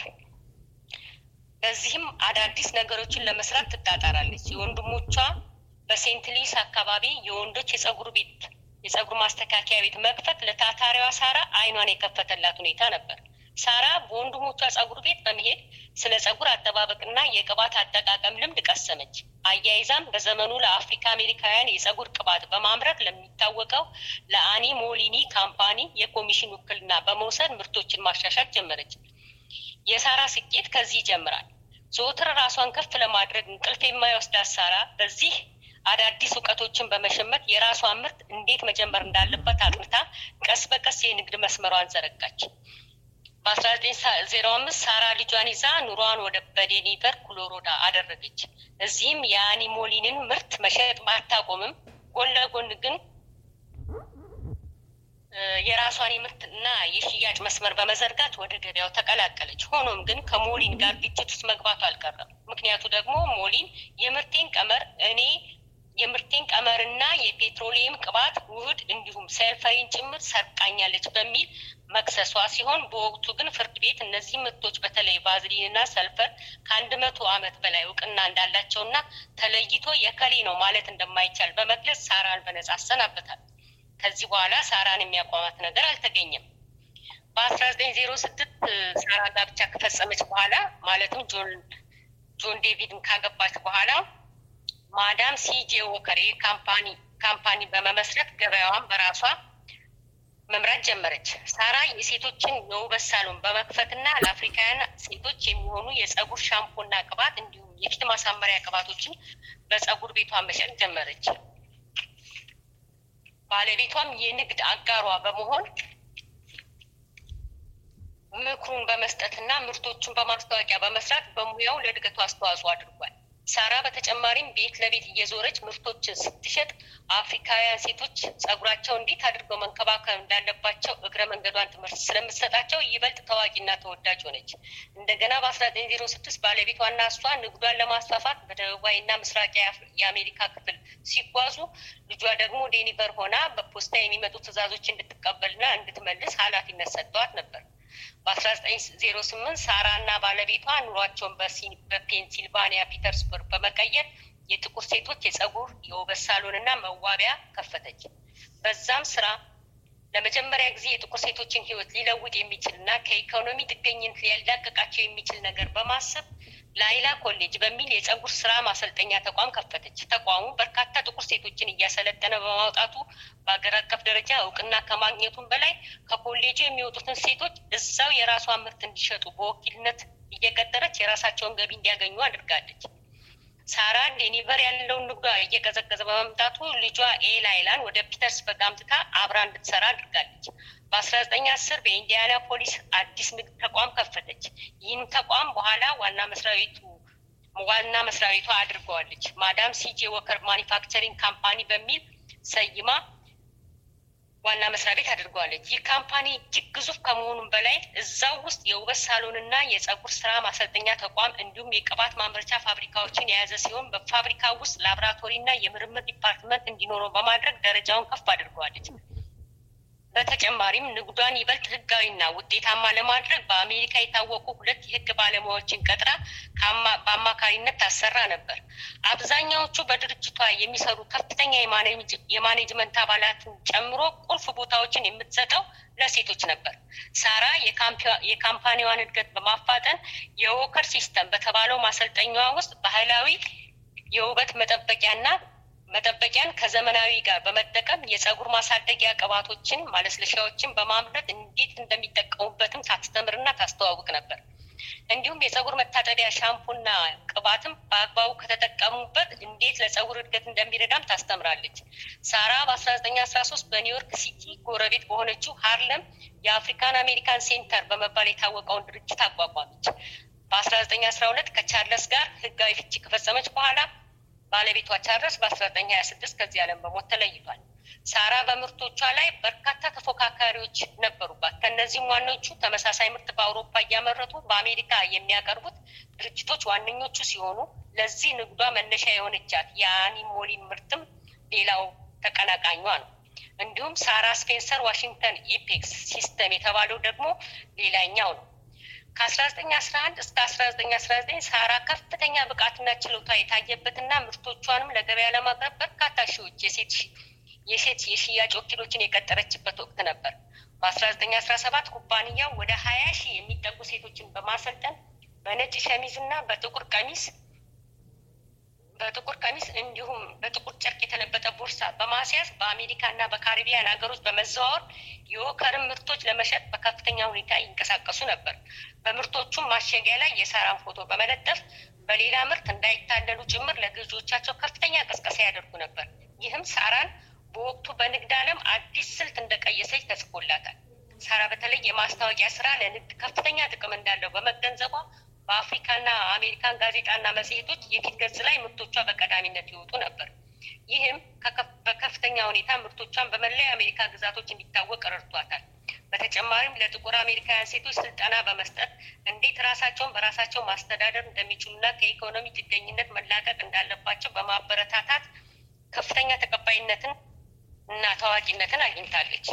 በዚህም አዳዲስ ነገሮችን ለመስራት ትጣጣራለች። የወንድሞቿ በሴንት ሉዊስ አካባቢ የወንዶች የጸጉር ቤት የጸጉር ማስተካከያ ቤት መክፈት ለታታሪዋ ሳራ አይኗን የከፈተላት ሁኔታ ነበር። ሳራ በወንድሞቿ ጸጉር ቤት በመሄድ ስለ ጸጉር አጠባበቅና የቅባት አጠቃቀም ልምድ ቀሰመች። አያይዛም በዘመኑ ለአፍሪካ አሜሪካውያን የጸጉር ቅባት በማምረት ለሚታወቀው ለአኒ ሞሊኒ ካምፓኒ የኮሚሽን ውክልና በመውሰድ ምርቶችን ማሻሻል ጀመረች። የሳራ ስኬት ከዚህ ይጀምራል። ዘወትር ራሷን ከፍ ለማድረግ እንቅልፍ የማይወስዳት ሳራ በዚህ አዳዲስ እውቀቶችን በመሸመት የራሷን ምርት እንዴት መጀመር እንዳለበት አጥንታ ቀስ በቀስ የንግድ መስመሯን ዘረጋች። በአስራ ዘጠኝ ዜሮ አምስት ሳራ ልጇን ይዛ ኑሯን ወደ በዴኒቨር ኮሎራዶ አደረገች። እዚህም የአኒሞሊንን ምርት መሸጥ ባታቆምም ጎን ለጎን ግን የራሷን የምርት እና የሽያጭ መስመር በመዘርጋት ወደ ገበያው ተቀላቀለች። ሆኖም ግን ከሞሊን ጋር ግጭት ውስጥ መግባቱ አልቀረም። ምክንያቱ ደግሞ ሞሊን የምርቴን ቀመር እኔ የምርቴን ቀመርና የፔትሮሊየም ቅባት ውህድ እንዲሁም ሰልፈሪን ጭምር ሰርቃኛለች በሚል መክሰሷ ሲሆን በወቅቱ ግን ፍርድ ቤት እነዚህ ምርቶች በተለይ ቫዝሊንና ሰልፈር ከአንድ መቶ ዓመት በላይ እውቅና እንዳላቸውና ተለይቶ የከሌ ነው ማለት እንደማይቻል በመግለጽ ሳራን በነጻ አሰናበታል። ከዚህ በኋላ ሳራን የሚያቋማት ነገር አልተገኘም። በአስራ ዘጠኝ ዜሮ ስድስት ሳራ ጋብቻ ከፈጸመች በኋላ ማለትም ጆን ጆን ዴቪድን ካገባች በኋላ ማዳም ሲጄ ወከር ካምፓኒ ካምፓኒ በመመስረት ገበያዋን በራሷ መምራት ጀመረች። ሳራ የሴቶችን የውበት ሳሎን በመክፈትና ለአፍሪካውያን ሴቶች የሚሆኑ የጸጉር ሻምፖና ቅባት እንዲሁም የፊት ማሳመሪያ ቅባቶችን በጸጉር ቤቷ መሸጥ ጀመረች። ባለቤቷም የንግድ አጋሯ በመሆን ምክሩን በመስጠትና ምርቶቹን በማስታወቂያ በመስራት በሙያው ለእድገቱ አስተዋጽኦ አድርጓል። ሳራ በተጨማሪም ቤት ለቤት እየዞረች ምርቶችን ስትሸጥ አፍሪካውያን ሴቶች ጸጉራቸው እንዴት አድርገው መንከባከብ እንዳለባቸው እግረ መንገዷን ትምህርት ስለምትሰጣቸው ይበልጥ ታዋቂና ተወዳጅ ሆነች። እንደገና በአስራ ዘጠኝ ዜሮ ስድስት ባለቤቷና እሷ ንግዷን ለማስፋፋት በደቡባዊና ምስራቅ የአሜሪካ ክፍል ሲጓዙ ልጇ ደግሞ ዴኒቨር ሆና በፖስታ የሚመጡ ትዕዛዞች እንድትቀበልና እንድትመልስ ኃላፊነት ሰጥተዋት ነበር። በአስራ ዘጠኝ ዜሮ ስምንት ሳራ እና ባለቤቷ ኑሯቸውን በፔንሲልቫኒያ ፒተርስበርግ በመቀየር የጥቁር ሴቶች የጸጉር የውበት ሳሎን እና መዋቢያ ከፈተች። በዛም ስራ ለመጀመሪያ ጊዜ የጥቁር ሴቶችን ሕይወት ሊለውጥ የሚችል እና ከኢኮኖሚ ጥገኝነት ሊያላቅቃቸው የሚችል ነገር በማሰብ ላይላ ኮሌጅ በሚል የጸጉር ስራ ማሰልጠኛ ተቋም ከፈተች። ተቋሙ በርካታ ጥቁር ሴቶችን እያሰለጠነ በማውጣቱ በሀገር አቀፍ ደረጃ እውቅና ከማግኘቱም በላይ ከኮሌጁ የሚወጡትን ሴቶች እዛው የራሷን ምርት እንዲሸጡ በወኪልነት እየቀጠረች የራሳቸውን ገቢ እንዲያገኙ አድርጋለች። ሳራ ዴኒቨር ያለውን ንግዷ እየቀዘቀዘ በመምጣቱ ልጇ ኤላይላን ወደ ፒተርስበርግ አምጥታ አብራ እንድትሰራ አድርጋለች። በአስራ ዘጠኝ አስር በኢንዲያና ፖሊስ አዲስ ንግድ ተቋም ከፈተች። ይህም ተቋም በኋላ ዋና መስሪያ ቤቱ ዋና መስሪያ ቤቷ አድርገዋለች። ማዳም ሲጄ ወከር ማኒፋክቸሪንግ ካምፓኒ በሚል ሰይማ ዋና መስሪያ ቤት አድርገዋለች። ይህ ካምፓኒ እጅግ ግዙፍ ከመሆኑም በላይ እዛው ውስጥ የውበት ሳሎንና የጸጉር ስራ ማሰልጠኛ ተቋም እንዲሁም የቅባት ማምረቻ ፋብሪካዎችን የያዘ ሲሆን በፋብሪካ ውስጥ ላቦራቶሪና የምርምር ዲፓርትመንት እንዲኖረው በማድረግ ደረጃውን ከፍ አድርገዋለች። በተጨማሪም ንግዷን ይበልጥ ህጋዊና ውጤታማ ለማድረግ በአሜሪካ የታወቁ ሁለት የህግ ባለሙያዎችን ቀጥራ በአማካሪነት ታሰራ ነበር። አብዛኛዎቹ በድርጅቷ የሚሰሩ ከፍተኛ የማኔጅመንት አባላትን ጨምሮ ቁልፍ ቦታዎችን የምትሰጠው ለሴቶች ነበር። ሳራ የካምፓኒዋን እድገት በማፋጠን የዎከር ሲስተም በተባለው ማሰልጠኛዋ ውስጥ ባህላዊ የውበት መጠበቂያና መጠበቂያን ከዘመናዊ ጋር በመጠቀም የጸጉር ማሳደጊያ ቅባቶችን፣ ማለስለሻዎችን በማምረት እንዴት እንደሚጠቀሙበትም ታስተምርና ታስተዋውቅ ነበር። እንዲሁም የጸጉር መታጠቢያ ሻምፑና ቅባትም በአግባቡ ከተጠቀሙበት እንዴት ለጸጉር እድገት እንደሚረዳም ታስተምራለች። ሳራ በአስራ ዘጠኝ አስራ ሶስት በኒውዮርክ ሲቲ ጎረቤት በሆነችው ሃርለም የአፍሪካን አሜሪካን ሴንተር በመባል የታወቀውን ድርጅት አቋቋመች። በአስራ ዘጠኝ አስራ ሁለት ከቻርለስ ጋር ህጋዊ ፍቺ ከፈጸመች በኋላ ባለቤቷ ቻርለስ በአስራ ዘጠኝ ሀያ ስድስት ከዚህ ዓለም በሞት ተለይቷል። ሳራ በምርቶቿ ላይ በርካታ ተፎካካሪዎች ነበሩባት። ከእነዚህም ዋኖቹ ተመሳሳይ ምርት በአውሮፓ እያመረቱ በአሜሪካ የሚያቀርቡት ድርጅቶች ዋነኞቹ ሲሆኑ ለዚህ ንግዷ መነሻ የሆነቻት የአኒሞሊን ምርትም ሌላው ተቀናቃኟ ነው። እንዲሁም ሳራ ስፔንሰር ዋሽንግተን ኤፔክስ ሲስተም የተባለው ደግሞ ሌላኛው ነው። ከ1911 እስከ 1919 ሳራ ከፍተኛ ብቃትና ችሎታ የታየበትና ምርቶቿንም ለገበያ ለማቅረብ በርካታ ሺዎች የሴት የሴት የሽያጭ ወኪሎችን የቀጠረችበት ወቅት ነበር። በ1917 ኩባንያው ወደ 20 ሺህ የሚጠጉ ሴቶችን በማሰልጠን በነጭ ሸሚዝ እና በጥቁር ቀሚስ በጥቁር ቀሚስ እንዲሁም በጥቁር ጨርቅ የተለበጠ ቦርሳ በማስያዝ በአሜሪካ እና በካሪቢያን ሀገሮች በመዘዋወር የወከርን ምርቶች ለመሸጥ በከፍተኛ ሁኔታ ይንቀሳቀሱ ነበር። በምርቶቹም ማሸጊያ ላይ የሳራን ፎቶ በመለጠፍ በሌላ ምርት እንዳይታለሉ ጭምር ለገዢዎቻቸው ከፍተኛ ቀስቀሳ ያደርጉ ነበር። ይህም ሳራን በወቅቱ በንግድ ዓለም አዲስ ስልት እንደቀየሰች ተጽፎላታል። ሳራ በተለይ የማስታወቂያ ስራ ለንግድ ከፍተኛ ጥቅም እንዳለው በመገንዘቧ በአፍሪካና አሜሪካን ጋዜጣና መጽሔቶች የፊት ገጽ ላይ ምርቶቿ በቀዳሚነት ይወጡ ነበር። ይህም በከፍተኛ ሁኔታ ምርቶቿን በመላ የአሜሪካ ግዛቶች እንዲታወቅ ረድቷታል። በተጨማሪም ለጥቁር አሜሪካውያን ሴቶች ስልጠና በመስጠት እንዴት ራሳቸውን በራሳቸው ማስተዳደር እንደሚችሉና ከኢኮኖሚ ጥገኝነት መላቀቅ እንዳለባቸው በማበረታታት ከፍተኛ ተቀባይነትን እና ታዋቂነትን አግኝታለች።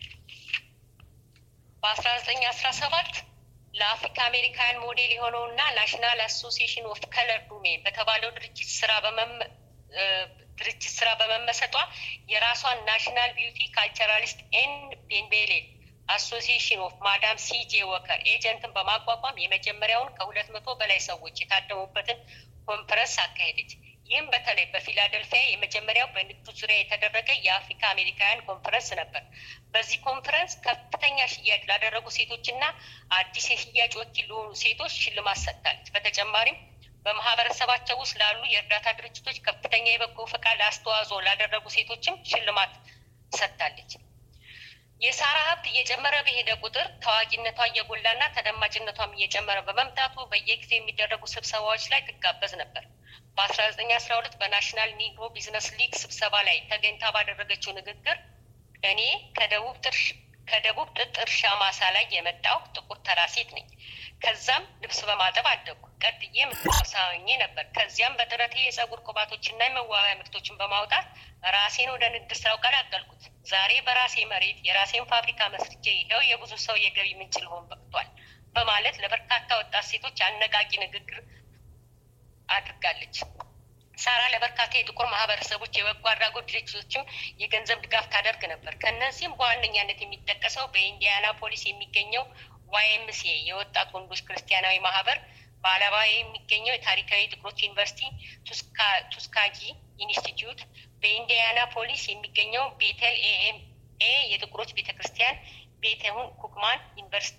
በአስራ ዘጠኝ አስራ ሰባት ለአፍሪካ አሜሪካውያን ሞዴል የሆነውና ናሽናል አሶሲዬሽን ኦፍ ከለር ዱሜን በተባለው ድርጅት ስራ ድርጅት ስራ በመመሰጧ የራሷን ናሽናል ቢዩቲ ካልቸራሊስት ኤንድ ቤንቤሌ አሶሲዬሽን ኦፍ ማዳም ሲጄ ወከር ኤጀንትን በማቋቋም የመጀመሪያውን ከሁለት መቶ በላይ ሰዎች የታደሙበትን ኮንፈረንስ አካሄደች። ይህም በተለይ በፊላደልፊያ የመጀመሪያው በንግዱ ዙሪያ የተደረገ የአፍሪካ አሜሪካውያን ኮንፈረንስ ነበር። በዚህ ኮንፈረንስ ከፍተኛ ሽያጭ ላደረጉ ሴቶችና አዲስ የሽያጭ ወኪል ለሆኑ ሴቶች ሽልማት ሰጥታለች። በተጨማሪም በማህበረሰባቸው ውስጥ ላሉ የእርዳታ ድርጅቶች ከፍተኛ የበጎ ፈቃድ አስተዋጽኦ ላደረጉ ሴቶችም ሽልማት ሰጥታለች። የሳራ ሀብት እየጨመረ በሄደ ቁጥር ታዋቂነቷ እየጎላና ተደማጭነቷም እየጨመረ በመምጣቱ በየጊዜው የሚደረጉ ስብሰባዎች ላይ ትጋበዝ ነበር። በአስራ ዘጠኝ አስራ ሁለት በናሽናል ኒግሮ ቢዝነስ ሊግ ስብሰባ ላይ ተገኝታ ባደረገችው ንግግር እኔ ከደቡብ ጥርሽ ከደቡብ ጥጥ እርሻ ማሳ ላይ የመጣው ጥቁር ተራ ሴት ነኝ። ከዛም ልብስ በማጠብ አደጉ። ቀጥዬ ምትቆሳ ሆኜ ነበር። ከዚያም በጥረቴ የጸጉር ቅባቶችና የመዋቢያ ምርቶችን በማውጣት ራሴን ወደ ንግድ ስራው ቀላቀልኩት። ዛሬ በራሴ መሬት የራሴን ፋብሪካ መስርቼ ይኸው የብዙ ሰው የገቢ ምንጭ ልሆን በቅቷል በማለት ለበርካታ ወጣት ሴቶች አነቃቂ ንግግር አድርጋለች። ሳራ ለበርካታ የጥቁር ማህበረሰቦች የበጎ አድራጎት ድርጅቶችም የገንዘብ ድጋፍ ታደርግ ነበር። ከእነዚህም በዋነኛነት የሚጠቀሰው በኢንዲያና ፖሊስ የሚገኘው ዋይኤምሲኤ የወጣት ወንዶች ክርስቲያናዊ ማህበር፣ በአላባ የሚገኘው የታሪካዊ ጥቁሮች ዩኒቨርሲቲ ቱስካጊ ኢንስቲትዩት፣ በኢንዲያና ፖሊስ የሚገኘው ቤተል ኤኤምኤ የጥቁሮች ቤተ ክርስቲያን፣ ቤተሁን ኩክማን ዩኒቨርሲቲ፣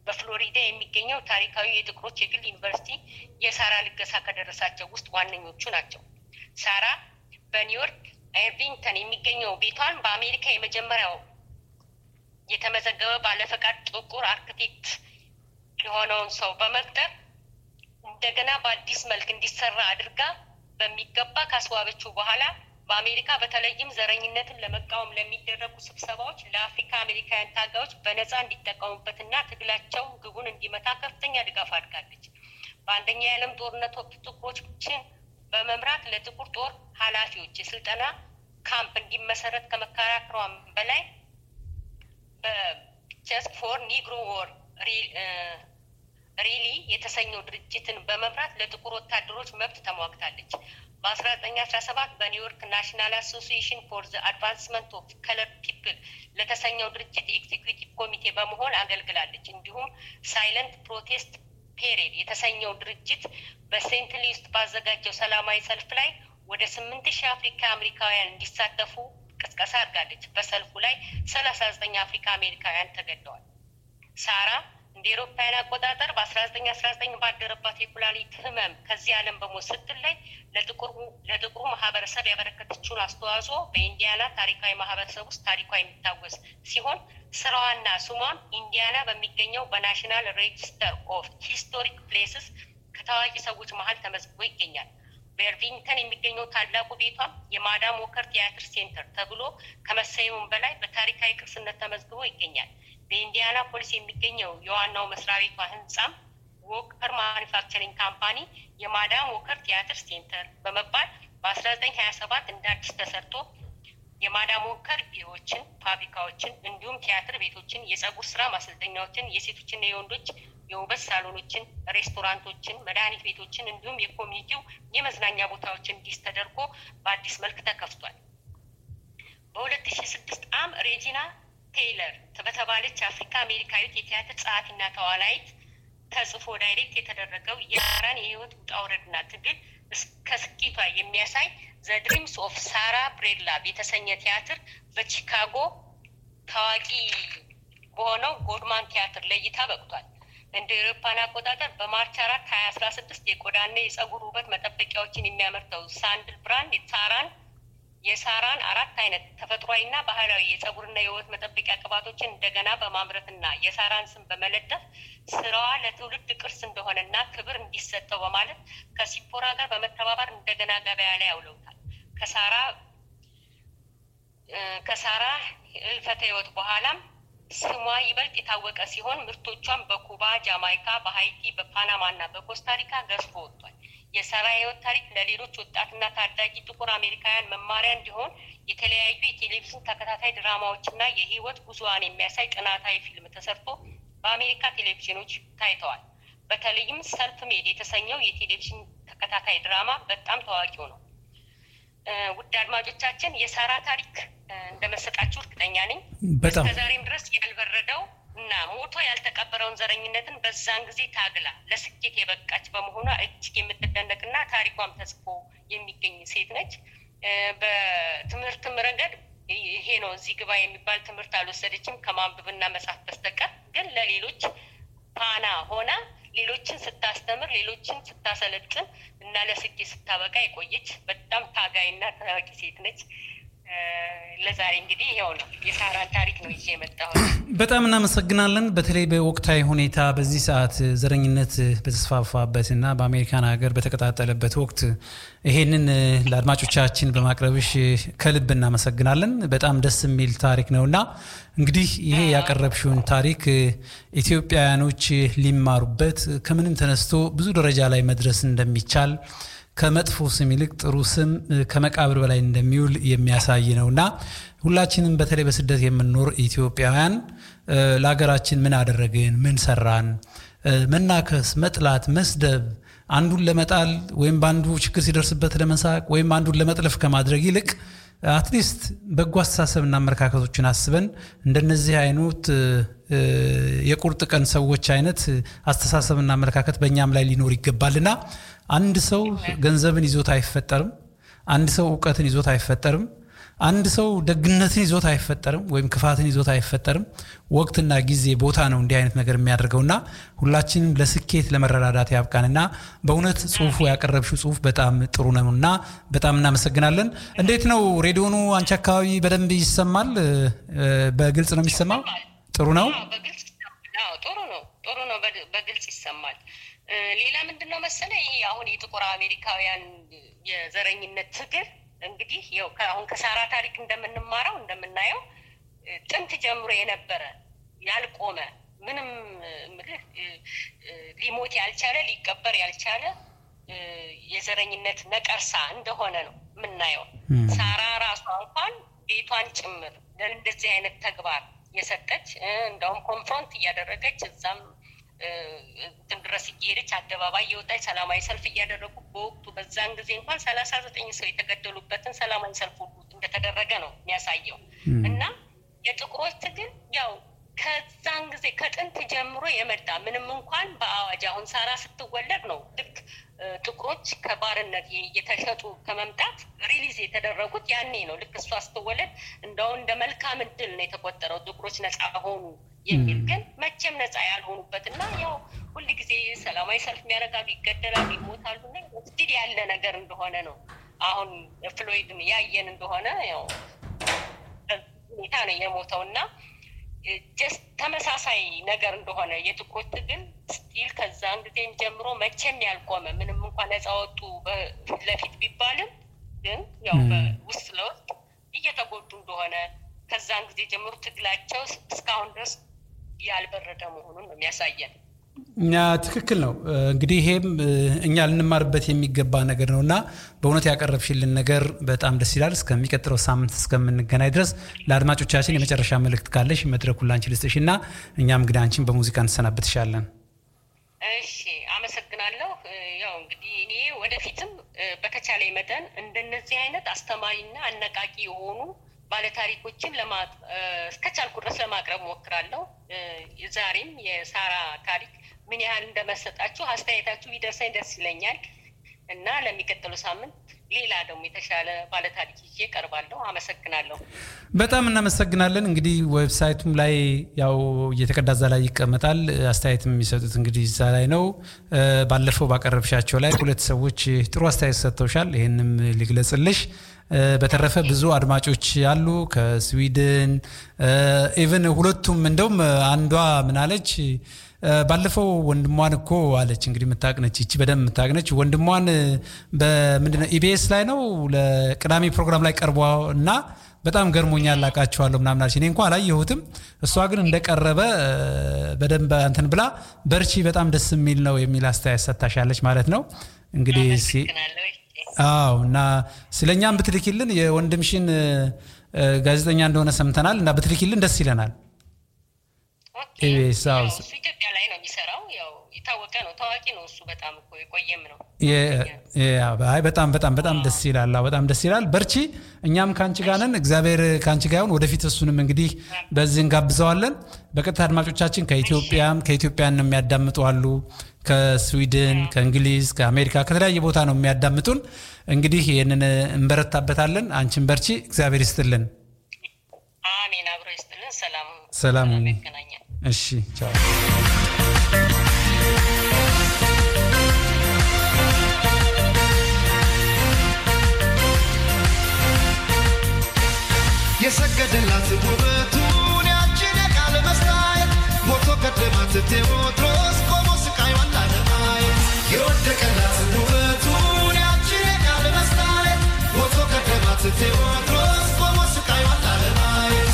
በፍሎሪዳ የሚገኘው ታሪካዊ የጥቁሮች የግል ዩኒቨርሲቲ የሳራ ልገሳ ከደረሳቸው ውስጥ ዋነኞቹ ናቸው። ሳራ በኒውዮርክ ኤርቪንግተን የሚገኘው ቤቷን በአሜሪካ የመጀመሪያው የተመዘገበ ባለፈቃድ ጥቁር አርክቴክት የሆነውን ሰው በመቅጠር እንደገና በአዲስ መልክ እንዲሰራ አድርጋ በሚገባ ካስዋበችው በኋላ በአሜሪካ በተለይም ዘረኝነትን ለመቃወም ለሚደረጉ ስብሰባዎች ለአፍሪካ አሜሪካውያን ታጋዮች በነፃ እንዲጠቀሙበትና ትግላቸው ግቡን እንዲመታ ከፍተኛ ድጋፍ አድርጋለች። በአንደኛ የዓለም ጦርነት ወቅት ጥቁሮችን በመምራት ለጥቁር ጦር ኃላፊዎች የስልጠና ካምፕ እንዲመሰረት ከመከራከሯም በላይ በጀስት ፎር ኒግሮ ወር ሪሊ የተሰኘው ድርጅትን በመምራት ለጥቁር ወታደሮች መብት ተሟግታለች። በአስራ ዘጠኝ አስራ ሰባት በኒውዮርክ ናሽናል አሶሲዬሽን ፎር ዘ አድቫንስመንት ኦፍ ከለር ፒፕል ለተሰኘው ድርጅት ኤክዚኪዩቲቭ ኮሚቴ በመሆን አገልግላለች። እንዲሁም ሳይለንት ፕሮቴስት ፔሬድ የተሰኘው ድርጅት በሴንት ሉዊስ ባዘጋጀው ሰላማዊ ሰልፍ ላይ ወደ ስምንት ሺህ አፍሪካ አሜሪካውያን እንዲሳተፉ ቅስቀሳ አድርጋለች። በሰልፉ ላይ ሰላሳ ዘጠኝ አፍሪካ አሜሪካውያን ተገድለዋል። ሳራ እንደ ኤሮፓውያን አቆጣጠር በአስራ ዘጠኝ አስራ ዘጠኝ ባደረባት የኩላሊት ህመም ከዚህ ዓለም በሞት ስትለይ ለጥቁሩ ማህበረሰብ ያበረከተችውን አስተዋጽኦ በኢንዲያና ታሪካዊ ማህበረሰብ ውስጥ ታሪኳ የሚታወስ ሲሆን ስራዋና ስሟም ኢንዲያና በሚገኘው በናሽናል ሬጅስተር ኦፍ ሂስቶሪክ ፕሌስስ ከታዋቂ ሰዎች መሀል ተመዝግቦ ይገኛል። በኤርቪንግተን የሚገኘው ታላቁ ቤቷም የማዳም ዎከር ቲያትር ሴንተር ተብሎ ከመሰየሙም በላይ በታሪካዊ ቅርስነት ተመዝግቦ ይገኛል። በኢንዲያና ፖሊስ የሚገኘው የዋናው መስሪያ ቤቷ ህንጻም ዎከር ማኒፋክቸሪንግ ካምፓኒ የማዳም ዎከር ቲያትር ሴንተር በመባል በአስራ ዘጠኝ ሀያ ሰባት እንደ አዲስ ተሰርቶ የማዳም ዎከር ቢሮዎችን፣ ፋብሪካዎችን እንዲሁም ቲያትር ቤቶችን፣ የጸጉር ስራ ማሰልጠኛዎችን፣ የሴቶችና የወንዶች የውበት ሳሎኖችን፣ ሬስቶራንቶችን፣ መድኃኒት ቤቶችን እንዲሁም የኮሚኒቲው የመዝናኛ ቦታዎችን እንዲስ ተደርጎ በአዲስ መልክ ተከፍቷል። በሁለት ሺ ስድስት አም ሬጂና ቴይለር በተባለች አፍሪካ አሜሪካዊት የቲያትር ጸሐፊና ተዋናይት ተጽፎ ዳይሬክት የተደረገው የሳራን የህይወት ውጣ ውረድና ትግል እስከ ስኬቷ የሚያሳይ ዘ ድሪምስ ኦፍ ሳራ ብሬድላቭ የተሰኘ ቲያትር በቺካጎ ታዋቂ በሆነው ጎድማን ቲያትር ለእይታ በቅቷል። እንደ ኤሮፓን አቆጣጠር በማርች አራት ሀያ አስራ ስድስት የቆዳና የጸጉር ውበት መጠበቂያዎችን የሚያመርተው ሳንድል ብራንድ የሳራን የሳራን አራት አይነት ተፈጥሯዊና ባህላዊ የጸጉርና የውበት መጠበቂያ ቅባቶችን እንደገና በማምረትና የሳራን ስም በመለጠፍ ስራዋ ለትውልድ ቅርስ እንደሆነና ክብር እንዲሰጠው በማለት ከሲፖራ ጋር በመተባበር እንደገና ገበያ ላይ አውለውታል። ከሳራ ከሳራ እልፈተ ህይወት በኋላም ስሟ ይበልጥ የታወቀ ሲሆን ምርቶቿን በኩባ፣ ጃማይካ፣ በሀይቲ፣ በፓናማ እና በኮስታሪካ ገዝፎ ወጥቷል። የሳራ ህይወት ታሪክ ለሌሎች ወጣትና ታዳጊ ጥቁር አሜሪካውያን መማሪያ እንዲሆን የተለያዩ የቴሌቪዥን ተከታታይ ድራማዎችና የህይወት ጉዞዋን የሚያሳይ ጥናታዊ ፊልም ተሰርቶ በአሜሪካ ቴሌቪዥኖች ታይተዋል። በተለይም ሰልፍ ሜድ የተሰኘው የቴሌቪዥን ተከታታይ ድራማ በጣም ታዋቂው ነው። ውድ አድማጮቻችን የሳራ ታሪክ እንደመሰጣችሁ እርግጠኛ ነኝ።
በጣም
እስከዛሬም ድረስ ያልበረደው እና ሞቶ ያልተቀበረውን ዘረኝነትን በዛን ጊዜ ታግላ ለስኬት የበቃች በመሆኗ እጅግ የምትደነቅና ታሪኳም ተጽፎ የሚገኝ ሴት ነች። በትምህርትም ረገድ ይሄ ነው እዚህ ግባ የሚባል ትምህርት አልወሰደችም ከማንበብና መጻፍ በስተቀር ግን ለሌሎች ፋና ሆና ሌሎችን ስታስተምር ሌሎችን ስታሰለጥን እና ለስኬት ስታበቃ የቆየች በጣም ታጋይና ታዋቂ ሴት ነች። ለዛሬ እንግዲህ ይኸው ነው የሳራን ታሪክ ነው ይዤ የመጣሁት።
በጣም እናመሰግናለን። በተለይ በወቅታዊ ሁኔታ በዚህ ሰዓት ዘረኝነት በተስፋፋበትና በአሜሪካን ሀገር በተቀጣጠለበት ወቅት ይሄንን ለአድማጮቻችን በማቅረብሽ ከልብ እናመሰግናለን። በጣም ደስ የሚል ታሪክ ነውና እንግዲህ ይሄ ያቀረብሽውን ታሪክ ኢትዮጵያውያኖች ሊማሩበት ከምንም ተነስቶ ብዙ ደረጃ ላይ መድረስ እንደሚቻል ከመጥፎ ስም ይልቅ ጥሩ ስም ከመቃብር በላይ እንደሚውል የሚያሳይ ነውና ሁላችንም በተለይ በስደት የምንኖር ኢትዮጵያውያን ለሀገራችን ምን አደረግን፣ ምን ሰራን፣ መናከስ፣ መጥላት፣ መስደብ አንዱን ለመጣል ወይም በአንዱ ችግር ሲደርስበት ለመሳቅ ወይም አንዱን ለመጥለፍ ከማድረግ ይልቅ አትሊስት በጎ አስተሳሰብና አመለካከቶችን አስበን እንደነዚህ አይነት የቁርጥ ቀን ሰዎች አይነት አስተሳሰብና አመለካከት በእኛም ላይ ሊኖር ይገባልና አንድ ሰው ገንዘብን ይዞት አይፈጠርም። አንድ ሰው እውቀትን ይዞት አይፈጠርም። አንድ ሰው ደግነትን ይዞት አይፈጠርም፣ ወይም ክፋትን ይዞት አይፈጠርም። ወቅትና ጊዜ ቦታ ነው እንዲህ አይነት ነገር የሚያደርገውና ሁላችንም ለስኬት ለመረዳዳት ያብቃንና በእውነት ጽሁፉ ያቀረብሽው ጽሁፍ በጣም ጥሩ ነው እና በጣም እናመሰግናለን። እንዴት ነው ሬዲዮኑ አንቺ አካባቢ በደንብ ይሰማል? በግልጽ ነው የሚሰማው? ጥሩ ነው።
በግልጽ ጥሩ ነው። ጥሩ ነው። በግልጽ ይሰማል። ሌላ ምንድን ነው መሰለ ይሄ አሁን የጥቁር አሜሪካውያን የዘረኝነት ትግል እንግዲህ ያው አሁን ከሳራ ታሪክ እንደምንማረው እንደምናየው ጥንት ጀምሮ የነበረ ያልቆመ ምንም ምልህ ሊሞት ያልቻለ ሊቀበር ያልቻለ የዘረኝነት ነቀርሳ እንደሆነ ነው የምናየው። ሳራ ራሷ እንኳን ቤቷን ጭምር ለእንደዚህ አይነት ተግባር የሰጠች እንደውም ኮንፍሮንት እያደረገች እዛም እንትን ድረስ እየሄደች አደባባይ የወጣች ሰላማዊ ሰልፍ እያደረጉ በወቅቱ በዛን ጊዜ እንኳን ሰላሳ ዘጠኝ ሰው የተገደሉበትን ሰላማዊ ሰልፍ ሁሉ እንደተደረገ ነው የሚያሳየው እና የጥቁሮች ትግል ያው ከዛን ጊዜ ከጥንት ጀምሮ የመጣ ምንም እንኳን በአዋጅ አሁን ሳራ ስትወለድ ነው ልክ ጥቁሮች ከባርነት እየተሸጡ ከመምጣት ሪሊዝ የተደረጉት ያኔ ነው። ልክ እሷ ስትወለድ እንደው እንደ መልካም እድል ነው የተቆጠረው ጥቁሮች ነፃ ሆኑ የሚል ግን መቼም ነፃ ያልሆኑበት እና ያው ሁል ጊዜ ሰላማዊ ሰልፍ የሚያደርጋሉ፣ ይገደላሉ፣ ይሞታሉ እና ስቲል ያለ ነገር እንደሆነ ነው። አሁን ፍሎይድን ያየን እንደሆነ ያው ሁኔታ ነው የሞተው እና ጀስት ተመሳሳይ ነገር እንደሆነ የጥቁሮች ትግል ስቲል ከዛን ጊዜም ጀምሮ መቼም ያልቆመ ምንም እንኳን ነፃ ወጡ በፊት ለፊት ቢባልም ግን ያው በውስጥ ለውስጥ እየተጎዱ እንደሆነ ከዛን ጊዜ ጀምሮ ትግላቸው እስካሁን ድረስ ያልበረደ መሆኑን ነው የሚያሳየን።
ትክክል ነው። እንግዲህ ይሄም እኛ ልንማርበት የሚገባ ነገር ነው እና በእውነት ያቀረብሽልን ነገር በጣም ደስ ይላል። እስከሚቀጥለው ሳምንት እስከምንገናኝ ድረስ ለአድማጮቻችን የመጨረሻ መልእክት ካለሽ መድረኩን ላንቺ ልስጥሽ እና እኛም እንግዲህ አንቺን በሙዚቃ እንሰናበትሻለን።
እሺ፣ አመሰግናለሁ። ያው እንግዲህ እኔ ወደፊትም በተቻለ መጠን እንደነዚህ አይነት አስተማሪና አነቃቂ የሆኑ ባለታሪኮችን እስከቻልኩ ድረስ ለማቅረብ ሞክራለሁ። ዛሬም የሳራ ታሪክ ምን ያህል እንደመሰጣችሁ አስተያየታችሁ ቢደርሰኝ ደስ ይለኛል እና ለሚቀጥሉ ሳምንት ሌላ ደግሞ የተሻለ ባለታሪክ ይዤ ቀርባለሁ። አመሰግናለሁ።
በጣም እናመሰግናለን። እንግዲህ ዌብሳይቱም ላይ ያው እየተቀዳ እዛ ላይ ይቀመጣል። አስተያየት የሚሰጡት እንግዲህ እዛ ላይ ነው። ባለፈው ባቀረብሻቸው ላይ ሁለት ሰዎች ጥሩ አስተያየት ሰጥተውሻል። ይህንም ሊግለጽልሽ በተረፈ ብዙ አድማጮች አሉ ከስዊድን ኢቨን ሁለቱም እንደውም አንዷ ምናለች ባለፈው ወንድሟን እኮ አለች እንግዲህ የምታቅነች ይቺ በደንብ የምታቅነች ወንድሟን በምንድነው ኢቢኤስ ላይ ነው ለቅዳሜ ፕሮግራም ላይ ቀርቧ እና በጣም ገርሞኛል አውቃቸዋለሁ ምናምን አለች። እኔ እንኳ አላየሁትም። እሷ ግን እንደቀረበ በደንብ እንትን ብላ በርቺ፣ በጣም ደስ የሚል ነው የሚል አስተያየት ሰጥታሻለች ማለት ነው እንግዲህ አዎ እና ስለ እኛም ብትልኪልን የወንድምሽን ጋዜጠኛ እንደሆነ ሰምተናል እና ብትልኪልን ደስ ይለናል።
ኢትዮጵያ ላይ ነው የሚሰራው። ያው የታወቀ ነው፣ ታዋቂ ነው። እሱ በጣም እኮ የቆየም ነው።
አይ በጣም በጣም በጣም ደስ ይላል። በጣም ደስ ይላል። በርቺ፣ እኛም ከአንቺ ጋር ነን። እግዚአብሔር ከአንቺ ጋር ይሁን። ወደፊት እሱንም እንግዲህ በዚህ እንጋብዘዋለን። በቀጥታ አድማጮቻችን ከኢትዮጵያም ከኢትዮጵያን የሚያዳምጡ አሉ ከስዊድን፣ ከእንግሊዝ፣ ከአሜሪካ ከተለያየ ቦታ ነው የሚያዳምጡን። እንግዲህ ይህንን እንበረታበታለን። አንቺን በርቺ፣ እግዚአብሔር ይስጥልን።
አሜን። አብሮ ይስጥልን። ሰላም
ሰላም።
ይገናኛል።
እሺ፣ ቻው።
የሰገደላት ውበቱን ያችን የቃል መስታየት ሞቶ ቀደማት ቴዎድሮስ ቆሞ ስቃይዋን ላለማየት የወደቀላት ውበቱን ያችን የቃል መስታየት ሞቶ ቀደማት ቴዎድሮስ ቆሞ ስቃይዋን ላለማየት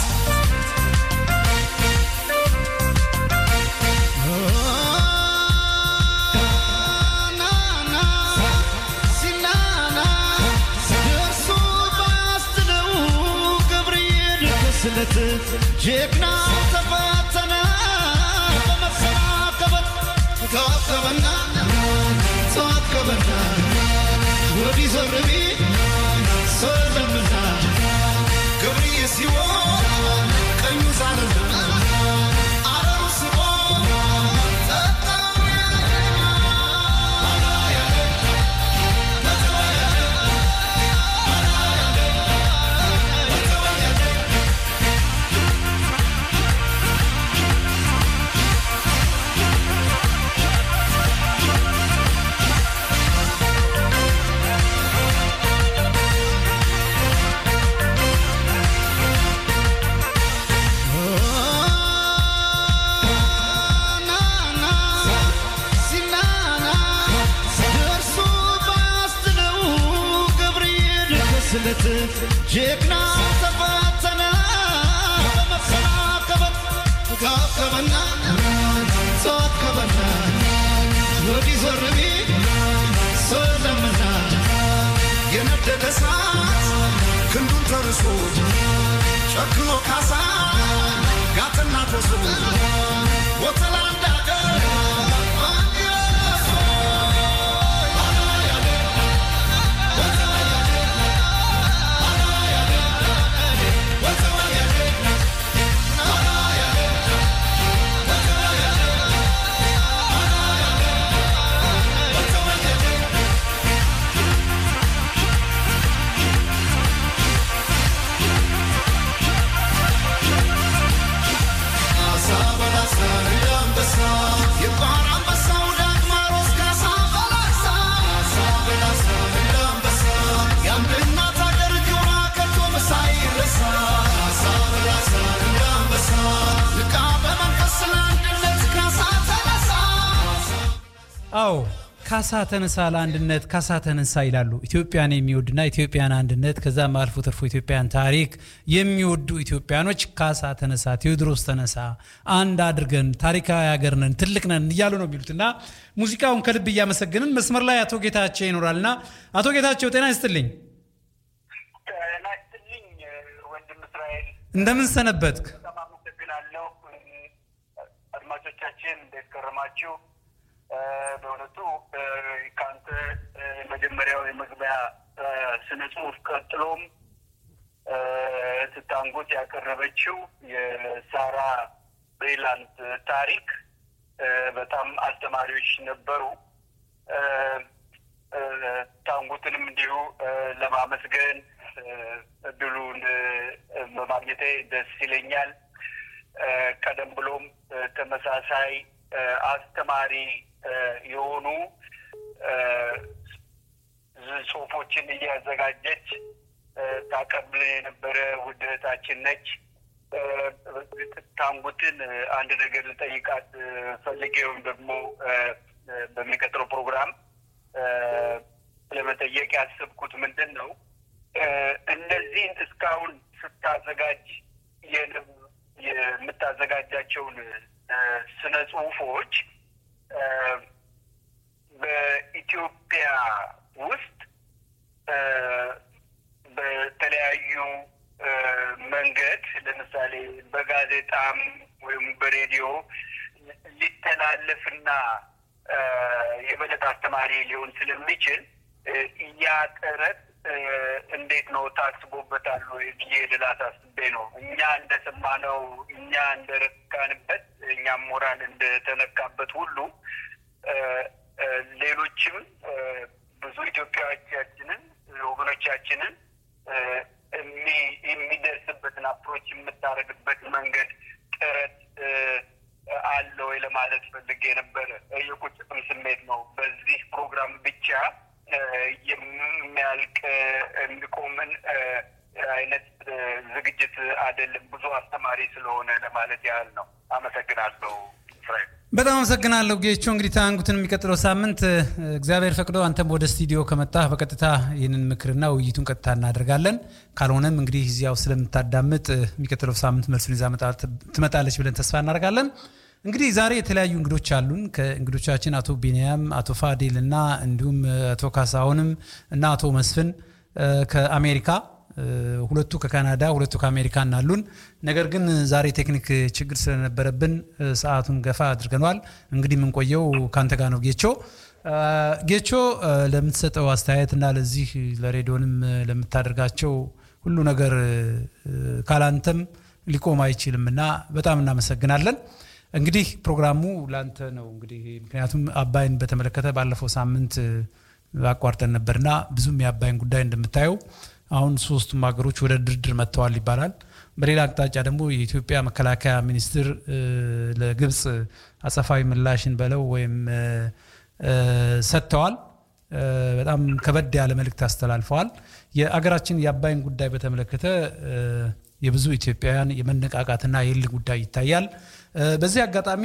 ጀግና ተፈተነ በመሰናከበት ተዋከበና ተዋከበና ወዲህ ዘብርቢ ሰለምና ገብርዬ ሲሆን ቀኙ ሳለና አረሩ ስቦ ጀግና ተፈተነ በመሰናከበት ካከበና ተዋከበና ወዲህ ዞር ቢል ሰለምና የነደደ እሳት ክንዱን ተርሶ ጨክኖ ካሳ ጋትና ኮሶ ወተላ እንዳገር አሳ በላሳ እንደ አንበሳ የባህር አንበሳው ዳግማሮስ ካሳ በላሳ አሳ በላሳ እንደ አንበሳ የአንድ እናት አገር ጆራ ከቶ መሳይ ረሳ አሳ በላሳ እንደ አንበሳ ንቃ በመንፈስ ለአንድነት ካሳ ተነሳ
አዎ ካሳ ተነሳ ለአንድነት ካሳ ተነሳ ይላሉ። ኢትዮጵያን የሚወድና ኢትዮጵያን አንድነት ከዛም አልፎ ተርፎ ኢትዮጵያን ታሪክ የሚወዱ ኢትዮጵያኖች ካሳ ተነሳ፣ ቴዎድሮስ ተነሳ፣ አንድ አድርገን ታሪካዊ ሀገር ነን፣ ትልቅ ነን እያሉ ነው የሚሉት እና ሙዚቃውን ከልብ እያመሰገንን መስመር ላይ አቶ ጌታቸው ይኖራልና አቶ ጌታቸው ጤና ይስጥልኝ።
ጤና ይስጥልኝ ወንድም እስራኤል፣
እንደምን ሰነበትክ?
በጣም አመሰግናለሁ። አድማጮቻችን እንዴት ከረማችሁ? በእውነቱ ከአንተ መጀመሪያው የመግቢያ ስነ ጽሁፍ ቀጥሎም ስታንጎት ያቀረበችው የሳራ ብሬላንድ ታሪክ በጣም አስተማሪዎች ነበሩ። ታንጉትንም እንዲሁ ለማመስገን እድሉን በማግኘቴ ደስ ይለኛል። ቀደም ብሎም ተመሳሳይ አስተማሪ የሆኑ ጽሁፎችን እያዘጋጀች ታቀብል የነበረ ውድ እህታችን ነች። ታንጉትን አንድ ነገር ልጠይቃት ፈልጌ ወይም ደግሞ በሚቀጥለው ፕሮግራም ለመጠየቅ ያሰብኩት ምንድን ነው እነዚህን እስካሁን ስታዘጋጅ የምታዘጋጃቸውን ስነ ጽሁፎች በኢትዮጵያ ውስጥ በተለያዩ መንገድ ለምሳሌ በጋዜጣም ወይም በሬዲዮ ሊተላለፍና የበለጠ አስተማሪ ሊሆን ስለሚችል ያ ጥረት እንዴት ነው ታስቦበታል ወይ ብዬ ልላት አስቤ ነው። እኛ እንደሰማነው እኛ እንደረካንበት እኛም ሞራል እንደተነካበት ሁሉ ሌሎችም ብዙ ኢትዮጵያዎቻችንን ወገኖቻችንን የሚደርስበትን አፕሮች የምታደርግበት መንገድ ጥረት አለ ወይ ለማለት ፈልጌ ነበረ። የቁጭትም ስሜት ነው። በዚህ ፕሮግራም ብቻ የሚያልቅ የሚቆምን አይነት ዝግጅት አይደለም። ብዙ አስተማሪ ስለሆነ ለማለት ያህል ነው። አመሰግናለሁ ፍሬድ።
በጣም አመሰግናለሁ ጌቾ። እንግዲህ ታንጉትን የሚቀጥለው ሳምንት እግዚአብሔር ፈቅዶ አንተም ወደ ስቱዲዮ ከመጣህ በቀጥታ ይህንን ምክርና ውይይቱን ቀጥታ እናደርጋለን። ካልሆነም እንግዲህ እዚያው ስለምታዳምጥ የሚቀጥለው ሳምንት መልሱን ይዛ ትመጣለች ብለን ተስፋ እናደርጋለን። እንግዲህ ዛሬ የተለያዩ እንግዶች አሉን። ከእንግዶቻችን አቶ ቢንያም፣ አቶ ፋዲል እና እንዲሁም አቶ ካሳሁንም እና አቶ መስፍን ከአሜሪካ ሁለቱ ከካናዳ ሁለቱ ከአሜሪካ እናሉን። ነገር ግን ዛሬ ቴክኒክ ችግር ስለነበረብን ሰዓቱን ገፋ አድርገኗል። እንግዲህ የምንቆየው ከአንተ ጋር ነው ጌቾ። ጌቾ ለምትሰጠው አስተያየት እና ለዚህ ለሬዲዮንም ለምታደርጋቸው ሁሉ ነገር ካላንተም ሊቆም አይችልም እና በጣም እናመሰግናለን። እንግዲህ ፕሮግራሙ ላንተ ነው። እንግዲህ ምክንያቱም አባይን በተመለከተ ባለፈው ሳምንት አቋርጠን ነበርና ብዙም የአባይን ጉዳይ እንደምታየው አሁን ሶስቱም ሀገሮች ወደ ድርድር መጥተዋል ይባላል። በሌላ አቅጣጫ ደግሞ የኢትዮጵያ መከላከያ ሚኒስትር ለግብፅ አጸፋዊ ምላሽን በለው ወይም ሰጥተዋል። በጣም ከበድ ያለ መልእክት አስተላልፈዋል። የአገራችን የአባይን ጉዳይ በተመለከተ የብዙ ኢትዮጵያውያን የመነቃቃትና የል ጉዳይ ይታያል። በዚህ አጋጣሚ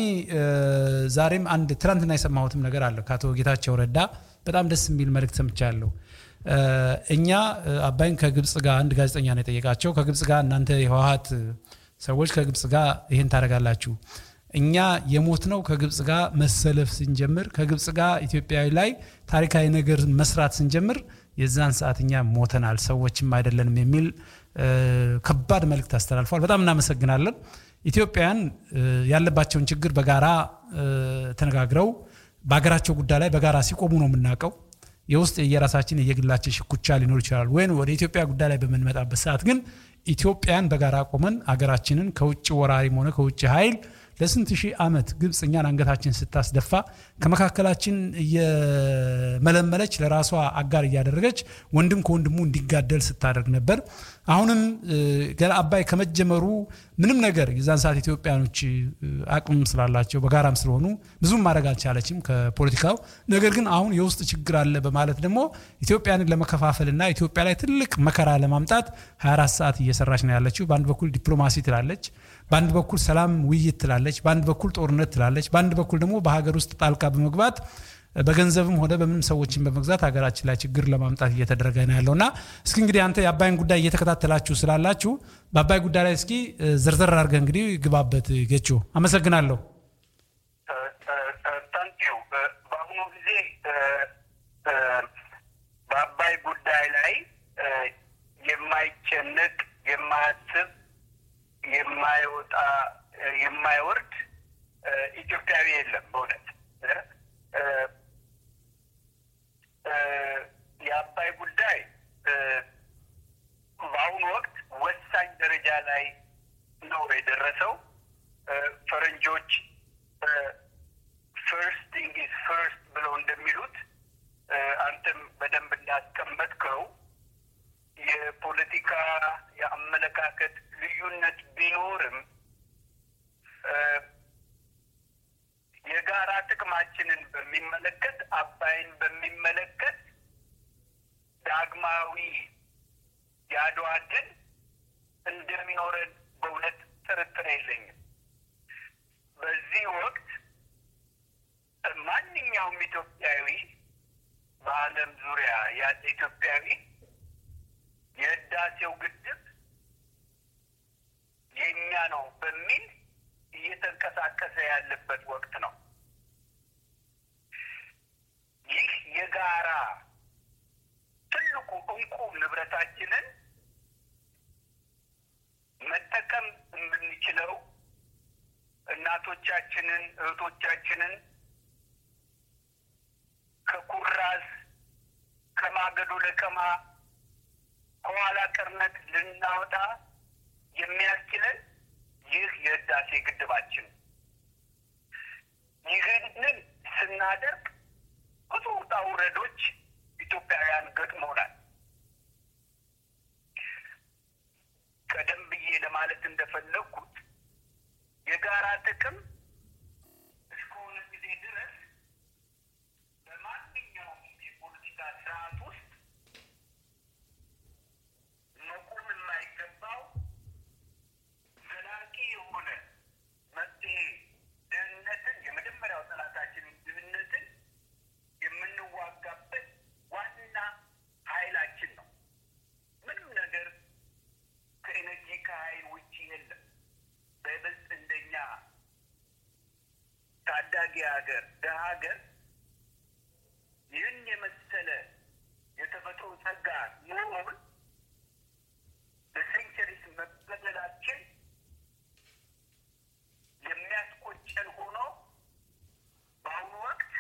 ዛሬም አንድ ትናንትና የሰማሁትም ነገር አለ ከአቶ ጌታቸው ረዳ በጣም ደስ የሚል መልእክት ሰምቻለሁ። እኛ አባይን ከግብፅ ጋር አንድ ጋዜጠኛ ነው የጠየቃቸው። ከግብፅ ጋር እናንተ የህወሀት ሰዎች ከግብፅ ጋር ይህን ታደርጋላችሁ እኛ የሞት ነው ከግብፅ ጋር መሰለፍ ስንጀምር ከግብፅ ጋር ኢትዮጵያዊ ላይ ታሪካዊ ነገር መስራት ስንጀምር የዛን ሰዓት እኛ ሞተናል፣ ሰዎችም አይደለንም የሚል ከባድ መልእክት አስተላልፏል። በጣም እናመሰግናለን። ኢትዮጵያውያን ያለባቸውን ችግር በጋራ ተነጋግረው በሀገራቸው ጉዳይ ላይ በጋራ ሲቆሙ ነው የምናውቀው። የውስጥ የየራሳችን የየግላችን ሽኩቻ ሊኖር ይችላል። ወይም ወደ ኢትዮጵያ ጉዳይ ላይ በምንመጣበት ሰዓት ግን ኢትዮጵያን በጋራ ቆመን አገራችንን ከውጭ ወራሪም ሆነ ከውጭ ኃይል ለስንት ሺህ ዓመት ግብፅ እኛን አንገታችን ስታስደፋ ከመካከላችን እየመለመለች ለራሷ አጋር እያደረገች ወንድም ከወንድሙ እንዲጋደል ስታደርግ ነበር። አሁንም ገና አባይ ከመጀመሩ ምንም ነገር የዛን ሰዓት ኢትዮጵያኖች አቅም ስላላቸው በጋራም ስለሆኑ ብዙም ማድረግ አልቻለችም ከፖለቲካው። ነገር ግን አሁን የውስጥ ችግር አለ በማለት ደግሞ ኢትዮጵያንን ለመከፋፈልና ኢትዮጵያ ላይ ትልቅ መከራ ለማምጣት 24 ሰዓት እየሰራች ነው ያለችው። በአንድ በኩል ዲፕሎማሲ ትላለች፣ በአንድ በኩል ሰላም ውይይት ትላለች፣ በአንድ በኩል ጦርነት ትላለች፣ በአንድ በኩል ደግሞ በሀገር ውስጥ ጣልቃ በመግባት በገንዘብም ሆነ በምንም ሰዎችን በመግዛት ሀገራችን ላይ ችግር ለማምጣት እየተደረገ ነው ያለው እና እስኪ እንግዲህ አንተ የአባይን ጉዳይ እየተከታተላችሁ ስላላችሁ በአባይ ጉዳይ ላይ እስኪ ዝርዝር አድርገህ እንግዲህ ግባበት። ጌቾ አመሰግናለሁ።
ታንኪዩ። በአሁኑ ጊዜ በአባይ ጉዳይ ላይ የማይጨነቅ የማያስብ የማይወጣ የማይወርድ ኢትዮጵያዊ የለም በእውነት የአባይ ጉዳይ በአሁኑ ወቅት ወሳኝ ደረጃ ላይ ነው የደረሰው። ፈረንጆች ፈርስት ቲንግ ኢዝ ፈርስት ብለው እንደሚሉት አንተም በደንብ እንዳስቀመጥከው የፖለቲካ የአመለካከት ልዩነት ቢኖርም የጋራ ጥቅማችንን በሚመለከት አባይን በሚመለከት ዳግማዊ የአድዋ ድል እንደሚኖረን በእውነት ጥርጥር የለኝም። በዚህ ወቅት ማንኛውም ኢትዮጵያዊ በዓለም ዙሪያ ያለ ኢትዮጵያዊ የህዳሴው ግድብ የእኛ ነው በሚል እየተንቀሳቀሰ ያለበት ወቅት ነው። ይህ የጋራ ትልቁ እንቁ ንብረታችንን መጠቀም የምንችለው እናቶቻችንን፣ እህቶቻችንን ከኩራዝ ከማገዶ ለቀማ ከኋላ ቀርነት ልናወጣ የሚያስችለን ይህ የህዳሴ ግድባችን ይህንን ስናደርግ ብዙ ውጣ ውረዶች ኢትዮጵያውያን ገጥሞናል። ቀደም ብዬ ለማለት እንደፈለግኩት የጋራ ጥቅም እስከሆነ ጊዜ ድረስ በማንኛውም የፖለቲካ ስርዓት ውስጥ መቆም የማይገባው ዘላቂ የሆነ መፍትሄ ድህነትን የመጀመሪያው ጠላታችንን ድህነትን የምንዋጋበት ዋና ኃይላችን ነው። ምንም ነገር ከኤነርጂ ከኃይል ውጭ የለም። በይበልጥ እንደኛ ታዳጊ ሀገር ደሀ ሀገር ይህን የመሰለ የተፈጥሮ ጸጋ ኖሮን በሴንቸሪስ መበደላችን የሚያስቆጨን ሆኖ በአሁኑ ወቅት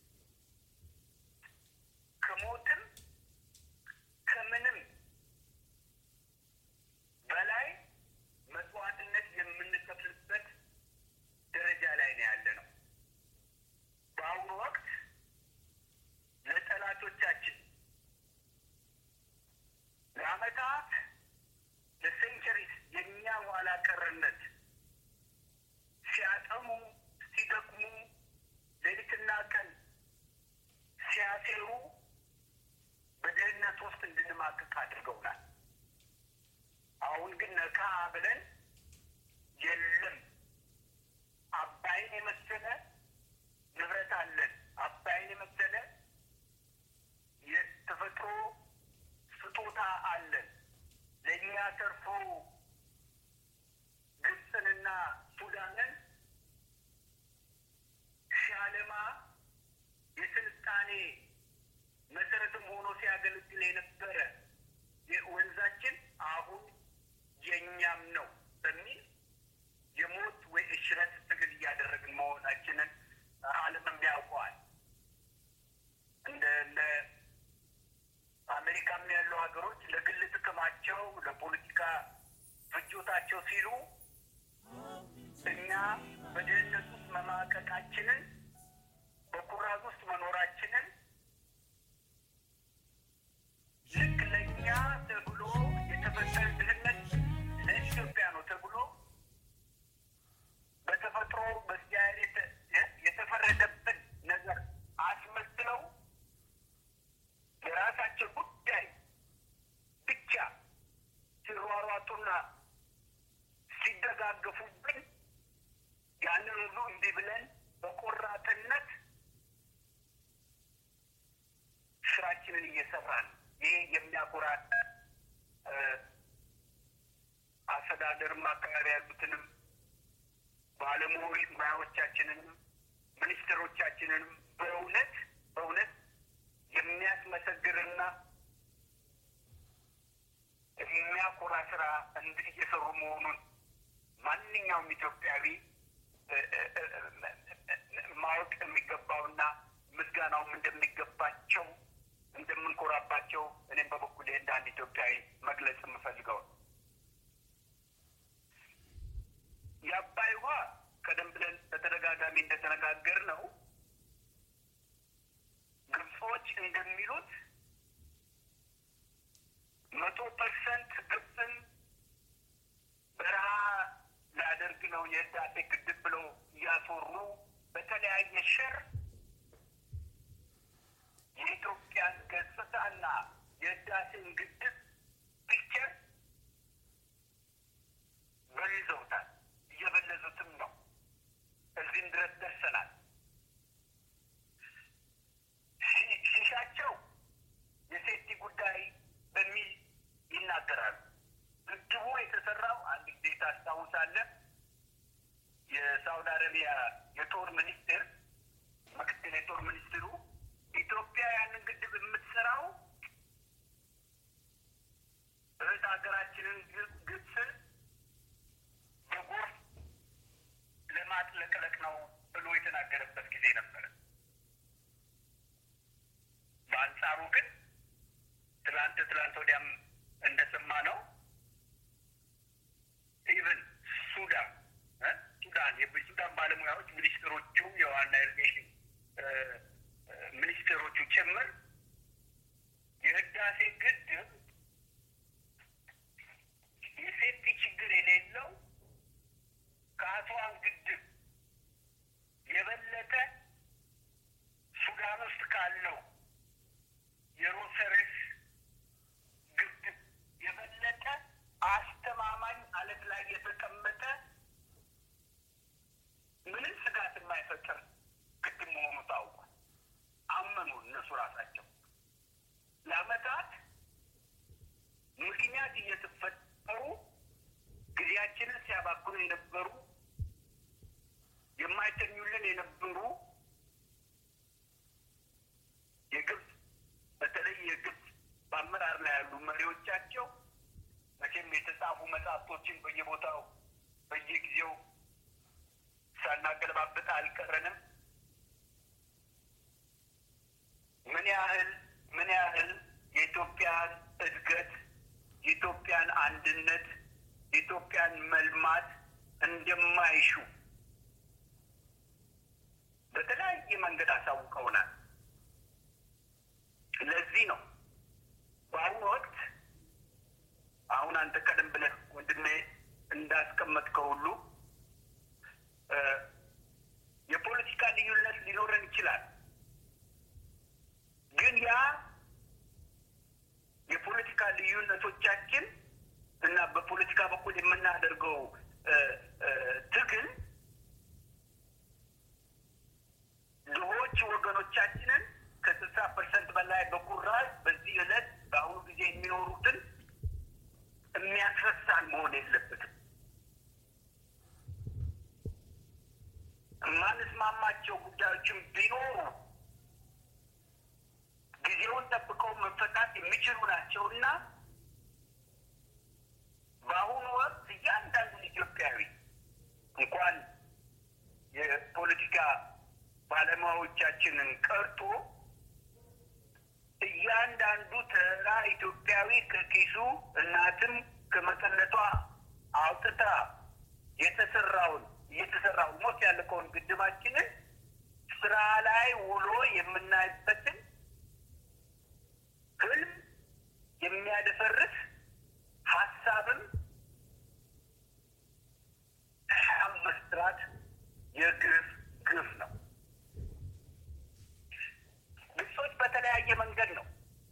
ከሞትም ከምንም በላይ መስዋዕትነት የምንከፍልበት ደረጃ ላይ ነው ያለ ነው። በአሁኑ ወቅት ለጠላቶቻችን ለዓመታት ለሴንቸሪስ የእኛ ኋላ ቀርነት ሲያጠሙ ሲደክሙ ሌሊትና ቀን ሲያሴሩ በድህነት ውስጥ እንድንማቅቅ አድርገውናል። አሁን ግን ነካ ብለን የለም አባይን የመሰለ ንብረት አለን፣ አባይን የመሰለ የተፈጥሮ የሚያተርፉ ግብፅንና ሱዳንን ሲያለማ የስልጣኔ መሰረትም ሆኖ ሲያገለግል የነበረ ወንዛችን አሁን የእኛም ነው በሚል የሞት ወይ እሽረት ትግል እያደረግን መሆናችንን ዓለምም ያውቀዋል። እንደ እንደ አሜሪካም ያሉ ሀገሮች ለግል ጥቅማቸው ለፖለቲካ ፍጆታቸው ሲሉ እኛ በድህነት ውስጥ መማቀቃችንን በኩራዝ ውስጥ መኖራችንን ልክ ለእኛ ተብሎ የተፈጠረ ድህነት ለኢትዮጵያ ነው ተብሎ በተፈጥሮ በእግዚአብሔር የተፈረደብን ነገር አስመስለው የራሳቸው ጉዳይ ብቻ ሲሯሯጡና ሲደጋገፉብን ያንን ሁሉ እምቢ ብለን በቆራጥነት ስራችንን እየሰራን ይሄ የሚያኮራ አስተዳደርም አካባቢ ያሉትንም ባለሙያዎቻችንንም ሚኒስትሮቻችንንም በእውነት በእውነት የሚያስመሰግርና የሚያኮራ ስራ እንድ እየሰሩ መሆኑን ማንኛውም ኢትዮጵያዊ ማወቅ የሚገባውና ምስጋናውም እንደሚገባቸው እንደምንኮራባቸው እኔም በበኩሌ እንደ አንድ ኢትዮጵያዊ መግለጽ የምፈልገው የአባይ ውሃ ቀደም ብለን በተደጋጋሚ እንደተነጋገር ነው ግብጾች እንደሚሉት መቶ ፐርሰንት ግብፅን በረሃ ላደርግ ነው የህዳሴ ግድብ ብለው እያስወሩ በተለያየ ሸር የኢትዮጵያን ገጽታና የህዳሴን ግድብ ፒክቸር በይዘውታል። እየበለዙትም ነው። እዚህም ድረስ ደርሰናል። ሲሻቸው የሴፍቲ ጉዳይ በሚል ይናገራሉ። ግድቡ የተሰራው አንድ ጊዜ ታስታውሳለህ፣ የሳውዲ አረቢያ የጦር ሚኒስትር ምክትል የጦር ሚኒስትሩ ኢትዮጵያ ያንን ግድብ የምትሰራው እህት ሀገራችንን ግብፅን በጎርፍ ለማጥለቅለቅ ነው ብሎ የተናገረበት ጊዜ ነበረ። በአንጻሩ ግን ትላንት ትላንት ወዲያም እንደሰማ ነው ኢቨን ሱዳን ሱዳን የሱዳን ባለሙያዎች ሚኒስትሮቹ የዋና ኢሪጌሽን ሚኒስትሮቹ ጭምር የህዳሴ ግድብ የሴፍቲ ችግር የሌለው ከአስዋን ግድብ የበለጠ ሱዳን ውስጥ ካለው የሮሰሬስ ግድብ የበለጠ አስተማማኝ አለት ላይ የተቀመጠ ምንም ስጋት የማይፈጥር ግድብ መሆኑ ታውቋል። አመኑ እነሱ ራሳቸው። ለአመታት ምክንያት እየተፈጠሩ ጊዜያችንን ሲያባክኑ የነበሩ የማይተኙልን የነበሩ የግብፅ በተለይ የግብፅ በአመራር ላይ ያሉ መሪዎቻቸው መቼም የተጻፉ መጽሐፍቶችን በየቦታው በየጊዜው ሳናገለባበጥ አልቀረንም። ምን ያህል ምን ያህል የኢትዮጵያን እድገት የኢትዮጵያን አንድነት የኢትዮጵያን መልማት እንደማይሹ በተለያየ መንገድ አሳውቀውናል። ለዚህ ነው በአሁኑ ወቅት አሁን አንተ ቀደም ብለህ ወንድሜ እንዳስቀመጥከው ሁሉ የፖለቲካ ልዩነት ሊኖረን ይችላል። ግን ያ የፖለቲካ ልዩነቶቻችን እና በፖለቲካ በኩል የምናደርገው ትግል ድሆች ወገኖቻችንን ከስልሳ ፐርሰንት በላይ በኩራዝ በዚህ ዕለት በአሁኑ ጊዜ የሚኖሩትን የሚያስፈ ያልፈታናቸው ጉዳዮችን ቢኖሩ ጊዜውን ጠብቀው መፈታት የሚችሉ ናቸው እና በአሁኑ ወቅት እያንዳንዱን ኢትዮጵያዊ እንኳን የፖለቲካ ባለሙያዎቻችንን ቀርቶ እያንዳንዱ ተራ ኢትዮጵያዊ ከኪሱ እናትም ከመቀነቷ አውጥታ የተሰራውን እየተሰራውን ሞት ያለቀውን ግድባችንን ስራ ላይ ውሎ የምናይበትን ህልም የሚያደፈርስ ሀሳብም መስራት የግፍ ግፍ ነው። ግብጾች በተለያየ መንገድ ነው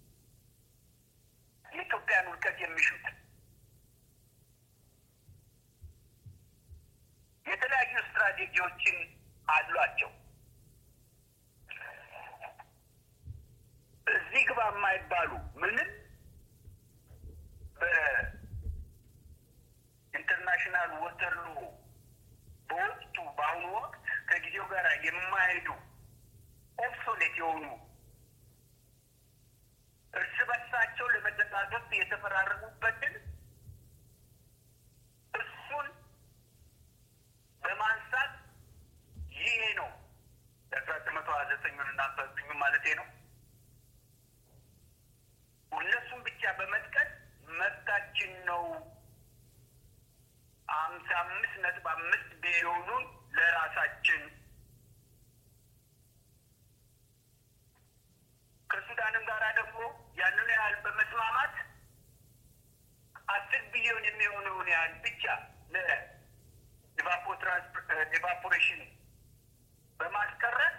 የኢትዮጵያን ውድቀት የሚሹት። የተለያዩ ስትራቴጂዎችን አሏቸው። እዚህ ግባ የማይባሉ ምንም በኢንተርናሽናል ወተርሎ በወቅቱ በአሁኑ ወቅት ከጊዜው ጋር የማይሄዱ ኦብሶሌት የሆኑ እርስ በርሳቸው ለመደጋገፍ የተፈራረሙበትን እሱን በማንሳት ይሄ ነው የአስራ ዘጠኝ መቶ ሀያ ዘጠኙን እና አስራ ዘጠኙን ማለቴ ነው። እነሱን ብቻ በመጥቀስ መብታችን ነው ሀምሳ አምስት ነጥብ አምስት ቢሊዮኑን ለራሳችን ከሱዳንም ጋር ደግሞ ያንን ያህል በመስማማት አስር ቢሊዮን የሚሆነውን ያህል ብቻ ለኢቫፖሬሽን በማስቀረት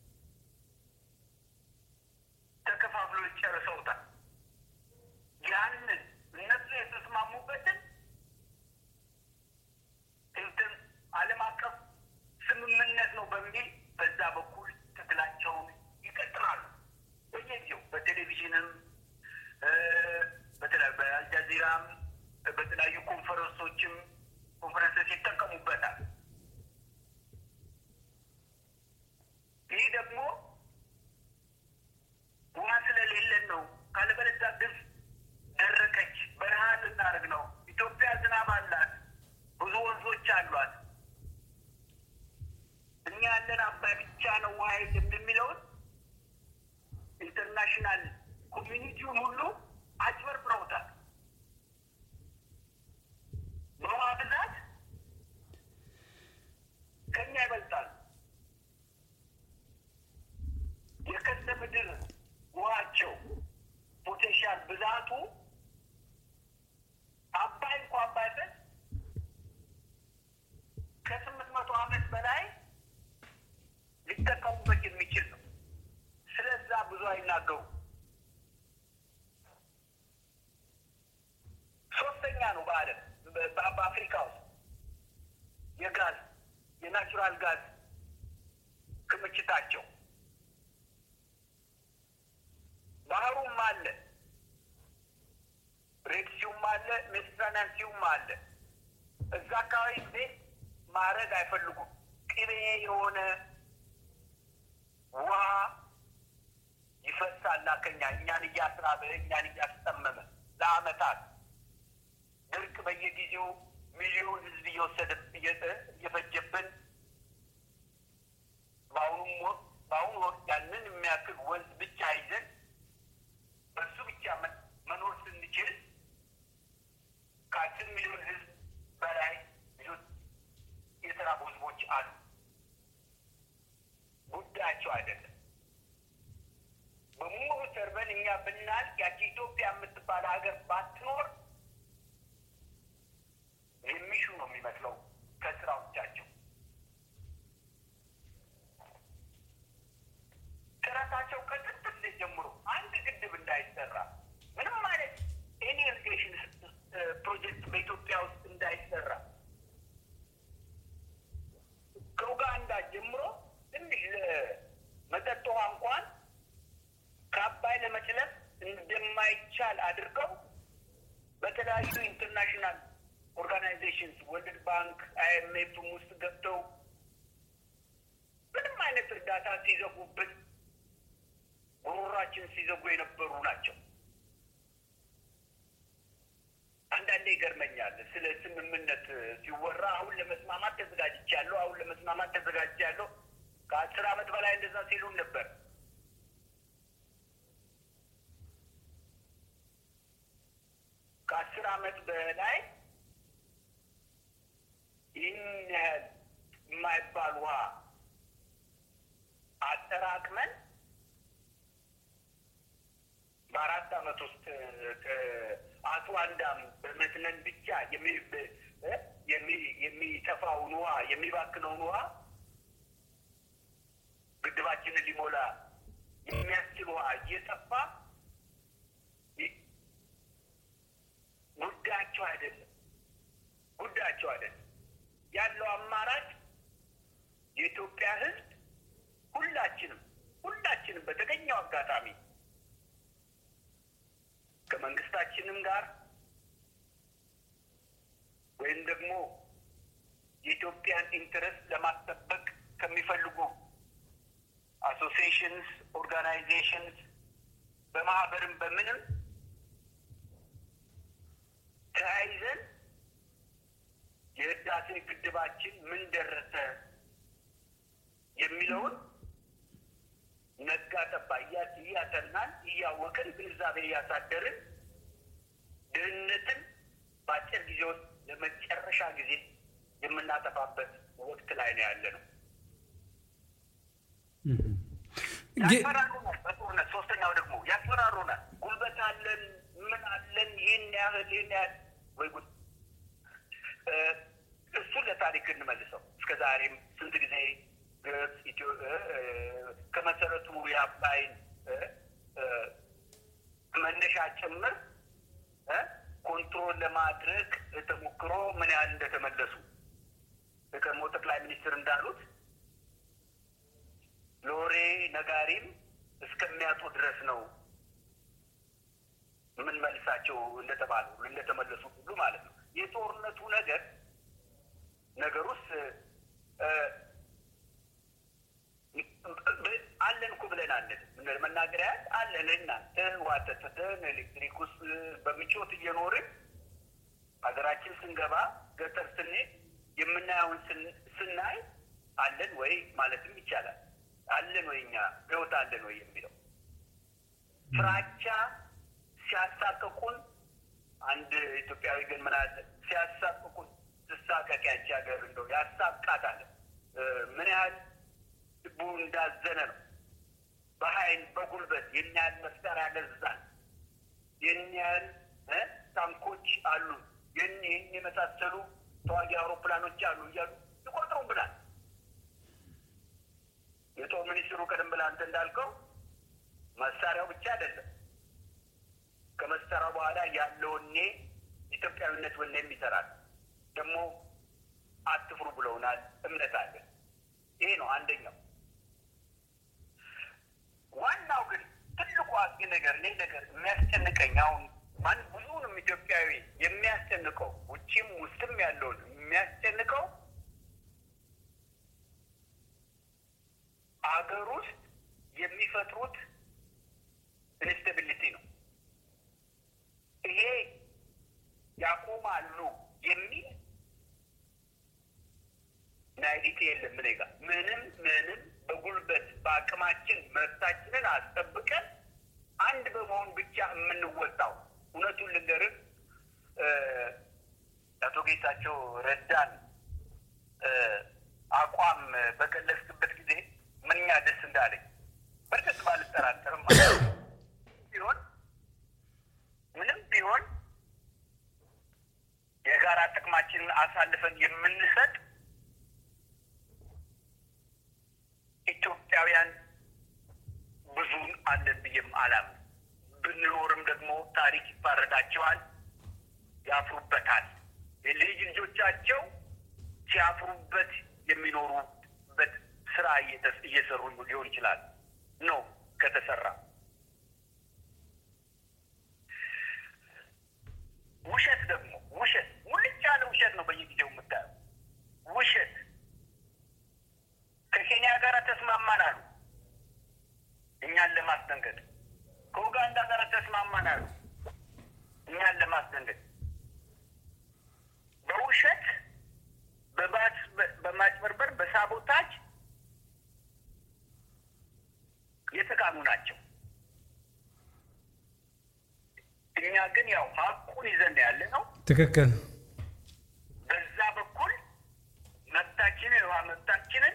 ተከፋፍሎ ጨርሰውታል። ያንን እነሱ የተስማሙበትን እንትን ዓለም አቀፍ ስምምነት ነው በሚል በዛ በኩል ትግላቸውን ይቀጥላሉ። በየጊዜው በቴሌቪዥንም በተለያዩ በአልጃዚራም በተለያዩ ኮንፈረንሶችም ኮንፈረንሶች ይጠቀሙበታል። ይህ ደግሞ ውሃ ስለሌለን ነው። ካለበለዚያ ግብጽ ደረቀች፣ በረሃ ልናደርግ ነው። ኢትዮጵያ ዝናብ አላት፣ ብዙ ወንዞች አሏት። እኛ ያለን አባይ ብቻ ነው ውሃ የለም የሚለውን ኢንተርናሽናል ኮሚኒቲውን ሁሉ አጭበርብረውታል። በውሃ ብዛት ከኛ ይበልጣል። የከርሰ ምድር ውሃቸው ፖቴንሻል ብዛቱ አባይ እንኳን ባይፈስ ከስምንት መቶ ዓመት በላይ ሊጠቀሙበት የሚችል ነው። ስለዛ ብዙ አይናገሩ። ሶስተኛ ነው በዓለም በአፍሪካ ውስጥ የጋዝ የናቹራል ጋዝ ክምችታቸው ባህሩም አለ፣ ሬድሲውም አለ፣ ሜዲትራኒያን ሲውም አለ። እዛ አካባቢ ቤት ማድረግ አይፈልጉም። ቅቤ የሆነ ውሃ ይፈሳል ከኛ እኛን እያስራበ እኛን እያስጠመመ ለአመታት ድርቅ በየጊዜው ሚሊዮን ህዝብ እየወሰደ እየፈጀብን በአሁኑም ወቅት በአሁኑ ወቅት ያንን የሚያክል ወንዝ ብቻ ይዘን በሱ ብቻ መኖር ስንችል ከአስር ሚሊዮን ህዝብ በላይ ልጆች የተራቡ ህዝቦች አሉ። ጉዳያቸው አይደለም። በሙሉ ተርበን እኛ ብናልቅ ያቺ ኢትዮጵያ የምትባል ሀገር ባትኖር የሚሹ ነው የሚመስለው ከስራዎቻቸው። ጥረታቸው ከጥንት ጊዜ ጀምሮ አንድ ግድብ እንዳይሰራ ምንም አይነት ኤኒ ኢሪጌሽን ፕሮጀክት በኢትዮጵያ ውስጥ እንዳይሰራ ከኡጋንዳ ጀምሮ ትንሽ ለመጠጥ ውሃ እንኳን ከአባይ ለመጭለፍ እንደማይቻል አድርገው በተለያዩ ኢንተርናሽናል ኦርጋናይዜሽንስ ወርልድ ባንክ፣ አይኤምኤፍም ውስጥ ገብተው ምንም አይነት እርዳታ ሲዘጉብን ጉሮሯችን ሲዘጉ የነበሩ ናቸው። አንዳንዴ ይገርመኛል ስለ ስምምነት ሲወራ አሁን ለመስማማት ተዘጋጅቻለሁ፣ አሁን ለመስማማት ተዘጋጅቻለሁ። ከአስር ዓመት በላይ እንደዛ ሲሉን ነበር። ከአስር ዓመት በላይ ይህን ያህል የማይባል ውሃ አጠራቅመን በአራት ዓመት ውስጥ አስዋን ዳም በመትነን ብቻ የሚጠፋውን ውሃ የሚባክነውን ውሃ ግድባችንን ሊሞላ የሚያስችል ውሃ እየጠፋ ጉዳያቸው አይደለም፣ ጉዳያቸው አይደለም። ያለው አማራጭ የኢትዮጵያ ሕዝብ ሁላችንም ሁላችንም በተገኘው አጋጣሚ ከመንግስታችንም ጋር ወይም ደግሞ የኢትዮጵያን ኢንትረስት ለማስጠበቅ ከሚፈልጉ አሶሲዬሽንስ፣ ኦርጋናይዜሽንስ በማህበርም በምንም ተያይዘን የህዳሴ ግድባችን ምን ደረሰ የሚለውን ነጋ ጠባ እያጠናን እያወቅን ግንዛቤ እያሳደርን ድህነትን በአጭር ጊዜ ውስጥ ለመጨረሻ ጊዜ የምናጠፋበት ወቅት ላይ ነው ያለ ነው። ያስፈራሩናል። በጦርነት ሶስተኛው ደግሞ ያስፈራሩናል። ጉልበት አለን፣ ምን አለን፣ ይህን ያህል ይህን ያህል ወይ ጉድ። እሱን ለታሪክ እንመልሰው። እስከ ዛሬም ስንት ጊዜ ግብጽ ከመሰረቱ የአባይን መነሻ ጭምር ኮንትሮል ለማድረግ ተሞክሮ ምን ያህል እንደተመለሱ የቀድሞ ጠቅላይ ሚኒስትር እንዳሉት ሎሬ ነጋሪም እስከሚያጡ ድረስ ነው ምን መልሳቸው እንደተባሉ እንደተመለሱ ሁሉ ማለት ነው። የጦርነቱ ነገር ነገር ውስጥ አለን እኮ ብለን አለን መናገሪያ አለን። እናንተ ዋተትተን ኤሌክትሪክ ውስጥ በምቾት እየኖርን ሀገራችን ስንገባ ገጠር ስንሄድ የምናየውን ስናይ አለን ወይ ማለትም ይቻላል። አለን ወይ እኛ ህይወት አለን ወይ የሚለው ፍራቻ ሲያሳቅቁን፣ አንድ ኢትዮጵያዊ ግን ምን አለ ሲያሳቅቁን ትሳቀቅ ያቺ ሀገር እንደው ያሳቃታል። ምን ያህል ልቡ እንዳዘነ ነው። በኃይል በጉልበት የኛ ያህል መሳሪያ ገዛን፣ የኛ ያህል ታንኮች አሉ፣ ይህን የመሳሰሉ ተዋጊ አውሮፕላኖች አሉ እያሉ ይቆጥሩም ብላል። የጦር ሚኒስትሩ ቀደም ብለህ አንተ እንዳልከው መሳሪያው ብቻ አይደለም ከመሳሪያው በኋላ ያለው ወኔ ኢትዮጵያዊነት ወኔም ይሰራል። ደግሞ አትፍሩ ብለውናል። እምነት አለን። ይሄ ነው አንደኛው። ዋናው ግን ትልቁ አስጊ ነገር እኔ ነገር የሚያስጨንቀኝ አሁን ማን ብዙውንም ኢትዮጵያዊ የሚያስጨንቀው ውጭም ውስጥም ያለውን የሚያስጨንቀው አገር ውስጥ የሚፈጥሩት ኢንስታቢሊቲ ነው። ይሄ ያቆማሉ የሚል ናይዲቲ የለም። እኔ ጋር ምንም ምንም በጉልበት በአቅማችን መብታችንን አስጠብቀን አንድ በመሆን ብቻ የምንወጣው እውነቱን ልንገርህ አቶ ጌታቸው ረዳን አቋም በገለጽክበት ጊዜ ምንኛ ደስ እንዳለኝ በእርግጥ ባልጠራጠርም ቢሆን ምንም ቢሆን የጋራ ጥቅማችንን አሳልፈን የምንሰጥ ኢትዮጵያውያን ብዙን አለን ብዬም አላምን። ብንኖርም ደግሞ ታሪክ ይፋረዳቸዋል፣ ያፍሩበታል። የልጅ ልጆቻቸው ሲያፍሩበት የሚኖሩበት ስራ እየሰሩ ሊሆን ይችላል ነው ከተሰራ ውሸት ደግሞ ውሸት ሙልጭ ያለ ውሸት ነው በየጊዜው የምታየው ውሸት ከኬንያ ጋር ተስማማ ናቸው። እኛ ግን ያው ሀቁን ይዘን ያለ ነው።
ትክክል
በዛ በኩል መብታችንን የውሃ መብታችንን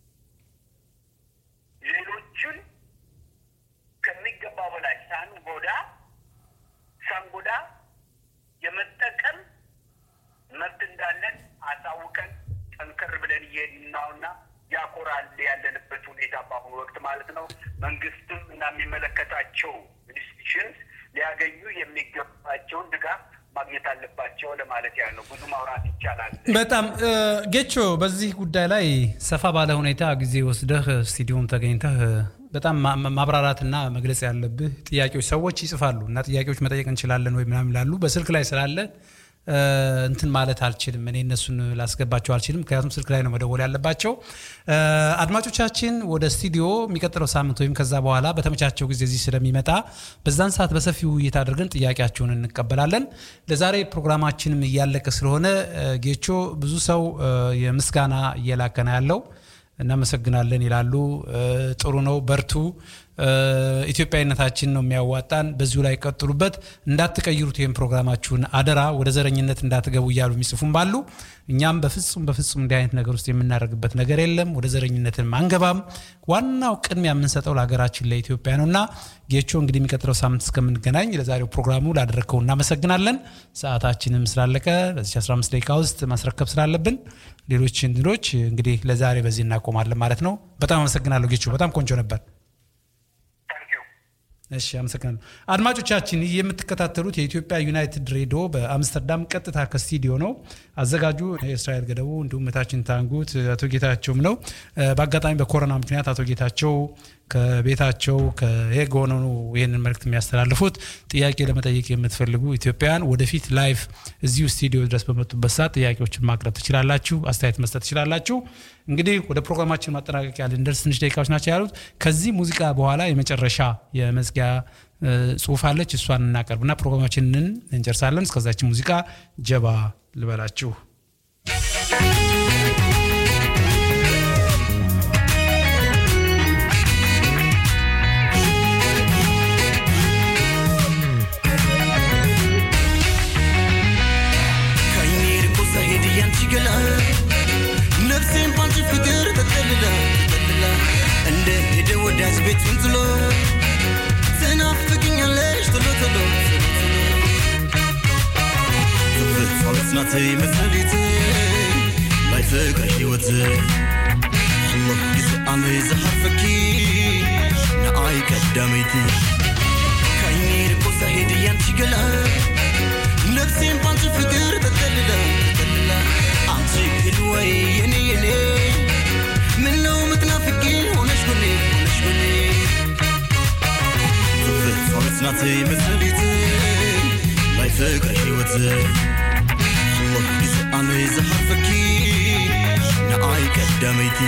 ሌሎችን ከሚገባ በላይ ሳንጎዳ ሳንጎዳ የመጠቀም መብት እንዳለን አሳውቀን ጠንከር ብለን እየሄድን ነውና ያኮራል ያለንበት ሁኔታ በአሁኑ ወቅት ማለት ነው። መንግስትም እና የሚመለከታቸው ኢንስቲትዩሽንስ ሊያገኙ የሚገባቸውን ድጋፍ ማግኘት አለባቸው ለማለት ያህል ነው። ብዙ ማውራት ይቻላል።
በጣም ጌቾ፣ በዚህ ጉዳይ ላይ ሰፋ ባለ ሁኔታ ጊዜ ወስደህ ስቱዲዮም ተገኝተህ በጣም ማብራራትና መግለጽ ያለብህ ጥያቄዎች ሰዎች ይጽፋሉ እና ጥያቄዎች መጠየቅ እንችላለን ወይ ምናምን ላሉ በስልክ ላይ ስላለ እንትን ማለት አልችልም። እኔ እነሱን ላስገባቸው አልችልም፣ ምክንያቱም ስልክ ላይ ነው መደወል ያለባቸው። አድማጮቻችን ወደ ስቱዲዮ የሚቀጥለው ሳምንት ወይም ከዛ በኋላ በተመቻቸው ጊዜ እዚህ ስለሚመጣ በዛን ሰዓት በሰፊው ውይይት አድርገን ጥያቄያቸውን እንቀበላለን። ለዛሬ ፕሮግራማችንም እያለቀ ስለሆነ ጌቾ ብዙ ሰው የምስጋና እየላከነ ያለው እናመሰግናለን ይላሉ። ጥሩ ነው፣ በርቱ። ኢትዮጵያዊነታችን ነው የሚያዋጣን። በዚሁ ላይ ቀጥሉበት፣ እንዳትቀይሩት ይህም ፕሮግራማችሁን አደራ፣ ወደ ዘረኝነት እንዳትገቡ እያሉ የሚጽፉም ባሉ እኛም በፍጹም በፍጹም እንዲህ አይነት ነገር ውስጥ የምናደርግበት ነገር የለም። ወደ ዘረኝነትን አንገባም። ዋናው ቅድሚያ የምንሰጠው ለሀገራችን ለኢትዮጵያ ነው እና ጌቾ እንግዲህ የሚቀጥለው ሳምንት እስከምንገናኝ ለዛሬው ፕሮግራሙ ላደረግከው እናመሰግናለን። ሰዓታችንም ስላለቀ በዚህ 15 ደቂቃ ውስጥ ማስረከብ ስላለብን ሌሎች እንትኖች እንግዲህ ለዛሬ በዚህ እናቆማለን ማለት ነው። በጣም አመሰግናለሁ ጌቾ፣ በጣም ቆንጆ ነበር። እሺ አመሰግናለሁ። አድማጮቻችን የምትከታተሉት የኢትዮጵያ ዩናይትድ ሬዲዮ በአምስተርዳም ቀጥታ ከስቱዲዮ ነው። አዘጋጁ የእስራኤል ገደቡ እንዲሁም እታችን ታንጉት አቶ ጌታቸውም ነው። በአጋጣሚ በኮሮና ምክንያት አቶ ጌታቸው ከቤታቸው ከሄግ ሆነው ነው ይህንን መልእክት የሚያስተላልፉት። ጥያቄ ለመጠየቅ የምትፈልጉ ኢትዮጵያውያን ወደፊት ላይቭ እዚሁ ስቱዲዮ ድረስ በመጡበት ሰዓት ጥያቄዎችን ማቅረብ ትችላላችሁ፣ አስተያየት መስጠት ትችላላችሁ። እንግዲህ ወደ ፕሮግራማችን ማጠናቀቂያ ልንደርስ ትንሽ ደቂቃዎች ናቸው ያሉት። ከዚህ ሙዚቃ በኋላ የመጨረሻ የመዝጊያ ጽሁፍ አለች። እሷን እናቀርብና ፕሮግራማችንን እንጨርሳለን። እስከዛችን ሙዚቃ ጀባ ልበላችሁ።
ነፍሴን ባንቺ ፍቅር ተጠልላ ተጠልላ እንደ ሄደ ወዳጅ ቤቱን ጥሎ ትናፍቅኛለሽ ቶሎ ቶሎ ትፍት ናት መሰሊት ናይ ፍቅሪ ሕይወት الله يسأل زهرفك نعاي قداميتي كايني ركو زهيد يانتي قلا نفسين بانتي فكر تتللا تتللا አንቺ ህልወይ የኔ የኔ ምነው ምትናፍቂ ሆነሽ ጎኔ ሆነሽ ጎኔ ፍቅር ፋውት ናት መሰሊት ናይ ፍቅሪ ሕይወት الله يسأل زهرفك نعاي قداميتي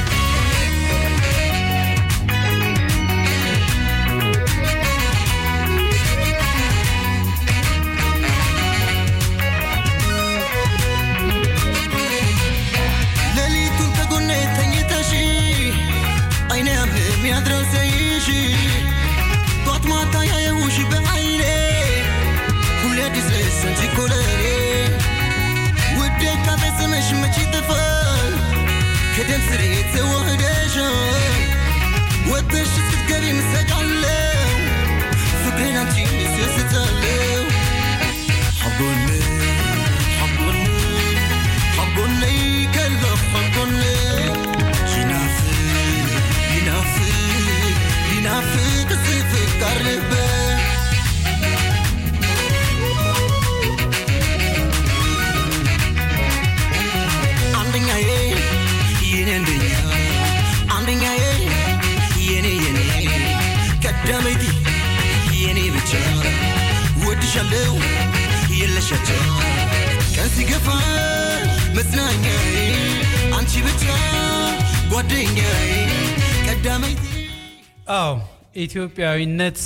የሚያድረው ሰይሽ ጧት ማታ ያየውሽ በአይኔ ሁሌ አዲስ አንቺ እኮ ለኔ ውዴ ካፈጽመሽ መች ይጠፋል ከደም ስሬ ተዋህደሻል ወጥሽ ስትገቢ ምሰቃለው ፍቅሬን አንቺ ስስታለው ሐጎኔ ሐጎኔ ሐጎኔ ከልበ ሐጎኔ ይናፍቅ ይናፍቅ ይናፍቅ ስፍቃር ልበ አንደኛዬ የኔ አንደኛ አንደኛዬ የኔ የኔ ቀዳመይቲ የኔ ብቻ ወድሻለው የለሻቸው ቀን ሲገፋ መጽናኛዬ አንቺ ብቻ ጓደኛዬ ቀዳመይቲ
አዎ ኢትዮጵያዊነት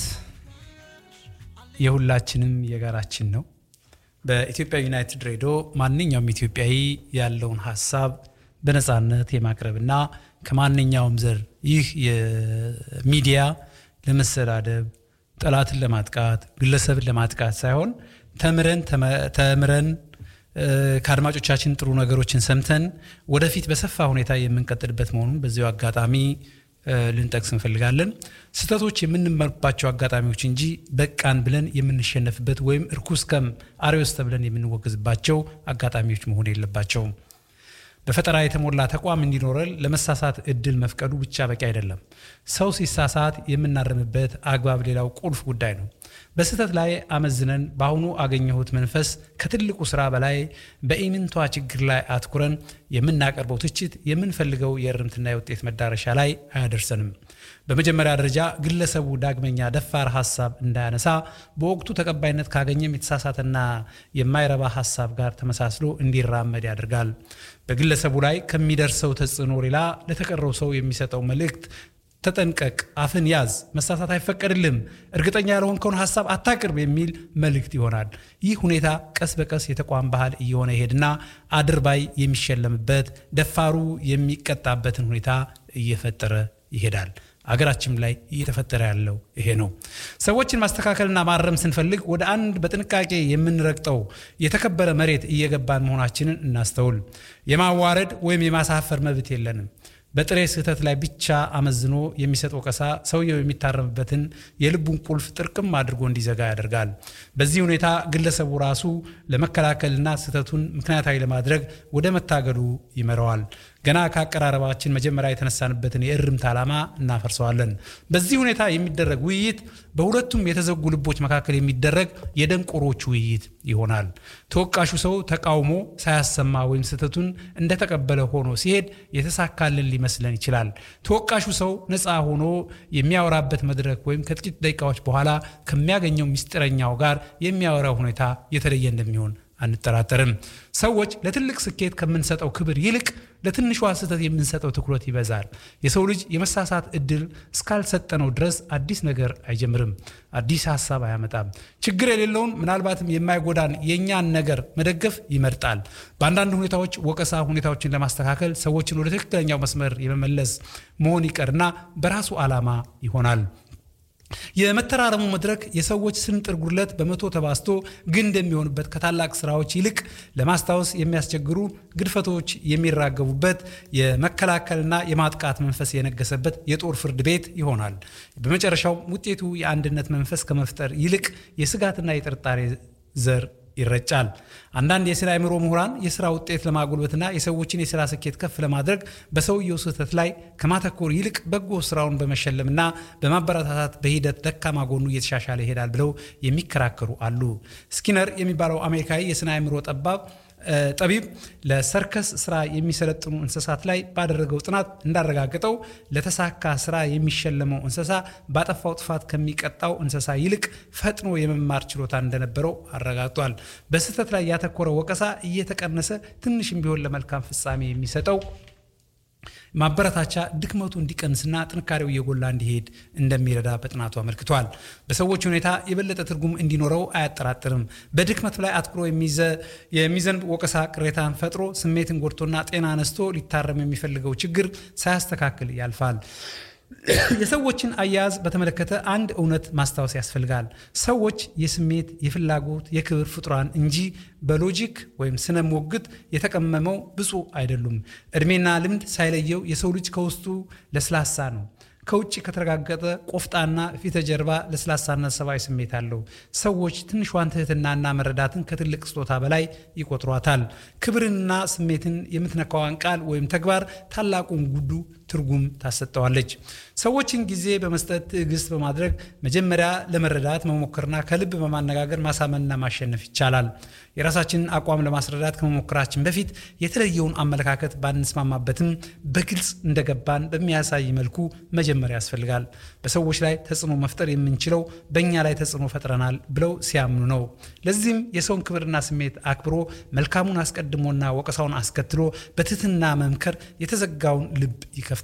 የሁላችንም የጋራችን ነው። በኢትዮጵያ ዩናይትድ ሬዲዮ ማንኛውም ኢትዮጵያዊ ያለውን ሀሳብ በነፃነት የማቅረብና ከማንኛውም ዘር ይህ የሚዲያ ለመሰዳደብ፣ ጠላትን ለማጥቃት፣ ግለሰብን ለማጥቃት ሳይሆን ተምረን ተምረን ከአድማጮቻችን ጥሩ ነገሮችን ሰምተን ወደፊት በሰፋ ሁኔታ የምንቀጥልበት መሆኑን በዚሁ አጋጣሚ ልንጠቅስ እንፈልጋለን። ስህተቶች የምንመርባቸው አጋጣሚዎች እንጂ በቃን ብለን የምንሸነፍበት ወይም እርኩስ ከም አርዮስ ተብለን የምንወገዝባቸው አጋጣሚዎች መሆን የለባቸውም። በፈጠራ የተሞላ ተቋም እንዲኖረን ለመሳሳት እድል መፍቀዱ ብቻ በቂ አይደለም። ሰው ሲሳሳት የምናርምበት አግባብ ሌላው ቁልፍ ጉዳይ ነው። በስህተት ላይ አመዝነን በአሁኑ አገኘሁት መንፈስ ከትልቁ ስራ በላይ በኢምንቷ ችግር ላይ አትኩረን የምናቀርበው ትችት የምንፈልገው የእርምትና የውጤት መዳረሻ ላይ አያደርሰንም። በመጀመሪያ ደረጃ ግለሰቡ ዳግመኛ ደፋር ሀሳብ እንዳያነሳ በወቅቱ ተቀባይነት ካገኘም የተሳሳተና የማይረባ ሀሳብ ጋር ተመሳስሎ እንዲራመድ ያደርጋል። በግለሰቡ ላይ ከሚደርሰው ተጽዕኖ ሌላ ለተቀረው ሰው የሚሰጠው መልእክት ተጠንቀቅ፣ አፍን ያዝ፣ መሳሳት አይፈቀድልም፣ እርግጠኛ ያልሆንከውን ሀሳብ አታቅርብ የሚል መልእክት ይሆናል። ይህ ሁኔታ ቀስ በቀስ የተቋም ባህል እየሆነ ይሄድና አድርባይ የሚሸለምበት፣ ደፋሩ የሚቀጣበትን ሁኔታ እየፈጠረ ይሄዳል። አገራችን ላይ እየተፈጠረ ያለው ይሄ ነው። ሰዎችን ማስተካከልና ማረም ስንፈልግ ወደ አንድ በጥንቃቄ የምንረግጠው የተከበረ መሬት እየገባን መሆናችንን እናስተውል። የማዋረድ ወይም የማሳፈር መብት የለንም። በጥሬ ስህተት ላይ ብቻ አመዝኖ የሚሰጥ ወቀሳ ሰውየው የሚታረምበትን የልቡን ቁልፍ ጥርቅም አድርጎ እንዲዘጋ ያደርጋል። በዚህ ሁኔታ ግለሰቡ ራሱ ለመከላከልና ስህተቱን ምክንያታዊ ለማድረግ ወደ መታገሉ ይመራዋል። ገና ከአቀራረባችን መጀመሪያ የተነሳንበትን የእርምት ዓላማ እናፈርሰዋለን። በዚህ ሁኔታ የሚደረግ ውይይት በሁለቱም የተዘጉ ልቦች መካከል የሚደረግ የደንቆሮች ውይይት ይሆናል። ተወቃሹ ሰው ተቃውሞ ሳያሰማ ወይም ስህተቱን እንደተቀበለ ሆኖ ሲሄድ የተሳካልን ሊመስለን ይችላል። ተወቃሹ ሰው ነፃ ሆኖ የሚያወራበት መድረክ ወይም ከጥቂት ደቂቃዎች በኋላ ከሚያገኘው ምስጢረኛው ጋር የሚያወራው ሁኔታ የተለየ እንደሚሆን አንጠራጠርም። ሰዎች ለትልቅ ስኬት ከምንሰጠው ክብር ይልቅ ለትንሿ ስህተት የምንሰጠው ትኩረት ይበዛል። የሰው ልጅ የመሳሳት እድል እስካልሰጠነው ድረስ አዲስ ነገር አይጀምርም፣ አዲስ ሀሳብ አያመጣም። ችግር የሌለውን ምናልባትም የማይጎዳን የእኛን ነገር መደገፍ ይመርጣል። በአንዳንድ ሁኔታዎች ወቀሳ ሁኔታዎችን ለማስተካከል ሰዎችን ወደ ትክክለኛው መስመር የመመለስ መሆን ይቀርና በራሱ ዓላማ ይሆናል። የመተራረሙ መድረክ የሰዎች ስንጥር ጉድለት በመቶ ተባስቶ ግን እንደሚሆንበት ከታላቅ ስራዎች ይልቅ ለማስታወስ የሚያስቸግሩ ግድፈቶች የሚራገቡበት የመከላከልና የማጥቃት መንፈስ የነገሰበት የጦር ፍርድ ቤት ይሆናል። በመጨረሻው ውጤቱ የአንድነት መንፈስ ከመፍጠር ይልቅ የስጋትና የጥርጣሬ ዘር ይረጫል። አንዳንድ የስነ አእምሮ ምሁራን የስራ ውጤት ለማጎልበትና የሰዎችን የስራ ስኬት ከፍ ለማድረግ በሰውየው ስህተት ላይ ከማተኮር ይልቅ በጎ ስራውን በመሸለምና በማበረታታት በሂደት ደካማ ጎኑ እየተሻሻለ ይሄዳል ብለው የሚከራከሩ አሉ። ስኪነር የሚባለው አሜሪካዊ የስነ አእምሮ ጠባብ ጠቢብ ለሰርከስ ስራ የሚሰለጥኑ እንስሳት ላይ ባደረገው ጥናት እንዳረጋገጠው ለተሳካ ስራ የሚሸለመው እንስሳ ባጠፋው ጥፋት ከሚቀጣው እንስሳ ይልቅ ፈጥኖ የመማር ችሎታ እንደነበረው አረጋግጧል። በስህተት ላይ ያተኮረ ወቀሳ እየተቀነሰ ትንሽም ቢሆን ለመልካም ፍጻሜ የሚሰጠው ማበረታቻ ድክመቱ እንዲቀንስና ጥንካሬው እየጎላ እንዲሄድ እንደሚረዳ በጥናቱ አመልክቷል። በሰዎች ሁኔታ የበለጠ ትርጉም እንዲኖረው አያጠራጥርም። በድክመት ላይ አትኩሮ የሚዘንብ ወቀሳ ቅሬታን ፈጥሮ ስሜትን ጎድቶና ጤና ነስቶ ሊታረም የሚፈልገው ችግር ሳያስተካክል ያልፋል። የሰዎችን አያያዝ በተመለከተ አንድ እውነት ማስታወስ ያስፈልጋል። ሰዎች የስሜት፣ የፍላጎት፣ የክብር ፍጡራን እንጂ በሎጂክ ወይም ስነ ሞግት የተቀመመው ብፁዕ አይደሉም። እድሜና ልምድ ሳይለየው የሰው ልጅ ከውስጡ ለስላሳ ነው። ከውጭ ከተረጋገጠ ቆፍጣና ፊተ ጀርባ ለስላሳነት ሰብአዊ ስሜት አለው። ሰዎች ትንሿን ትህትናና መረዳትን ከትልቅ ስጦታ በላይ ይቆጥሯታል። ክብርንና ስሜትን የምትነካዋን ቃል ወይም ተግባር ታላቁን ጉዱ ትርጉም ታሰጠዋለች። ሰዎችን ጊዜ በመስጠት ትዕግስት በማድረግ መጀመሪያ ለመረዳት መሞከርና ከልብ በማነጋገር ማሳመንና ማሸነፍ ይቻላል። የራሳችንን አቋም ለማስረዳት ከመሞከራችን በፊት የተለየውን አመለካከት ባንስማማበትም በግልጽ እንደገባን በሚያሳይ መልኩ መጀመሪያ ያስፈልጋል። በሰዎች ላይ ተጽዕኖ መፍጠር የምንችለው በእኛ ላይ ተጽዕኖ ፈጥረናል ብለው ሲያምኑ ነው። ለዚህም የሰውን ክብርና ስሜት አክብሮ መልካሙን አስቀድሞና ወቀሳውን አስከትሎ በትህትና መምከር የተዘጋውን ልብ ይከፍታል።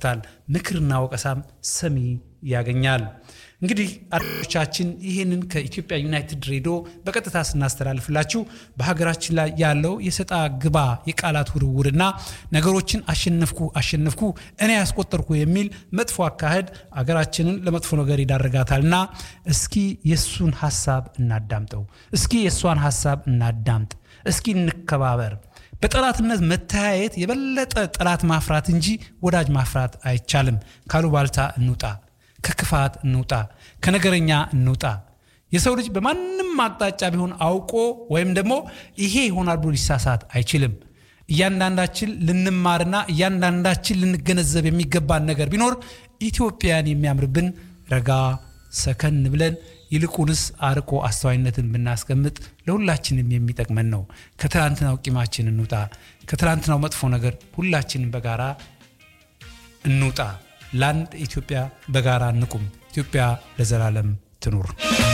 ምክርና ወቀሳም ሰሚ ያገኛል። እንግዲህ አድማጮቻችን ይህንን ከኢትዮጵያ ዩናይትድ ሬዲዮ በቀጥታ ስናስተላልፍላችሁ በሀገራችን ላይ ያለው የሰጣ ግባ የቃላት ውርውርና ነገሮችን አሸነፍኩ አሸነፍኩ እኔ ያስቆጠርኩ የሚል መጥፎ አካሄድ አገራችንን ለመጥፎ ነገር ይዳርጋታልና እስኪ የእሱን ሀሳብ እናዳምጠው። እስኪ የእሷን ሀሳብ እናዳምጥ። እስኪ እንከባበር። በጠላትነት መተያየት የበለጠ ጠላት ማፍራት እንጂ ወዳጅ ማፍራት አይቻልም። ካሉባልታ እንውጣ፣ ከክፋት እንውጣ፣ ከነገረኛ እንውጣ። የሰው ልጅ በማንም አቅጣጫ ቢሆን አውቆ ወይም ደግሞ ይሄ ይሆናል ብሎ ሊሳሳት አይችልም። እያንዳንዳችን ልንማርና እያንዳንዳችን ልንገነዘብ የሚገባን ነገር ቢኖር ኢትዮጵያን የሚያምርብን ረጋ ሰከን ብለን ይልቁንስ አርቆ አስተዋይነትን ብናስቀምጥ ለሁላችንም የሚጠቅመን ነው። ከትላንትናው ቂማችን እንውጣ። ከትላንትናው መጥፎ ነገር ሁላችንም በጋራ እንውጣ። ለአንድ ኢትዮጵያ በጋራ እንቁም። ኢትዮጵያ ለዘላለም ትኑር።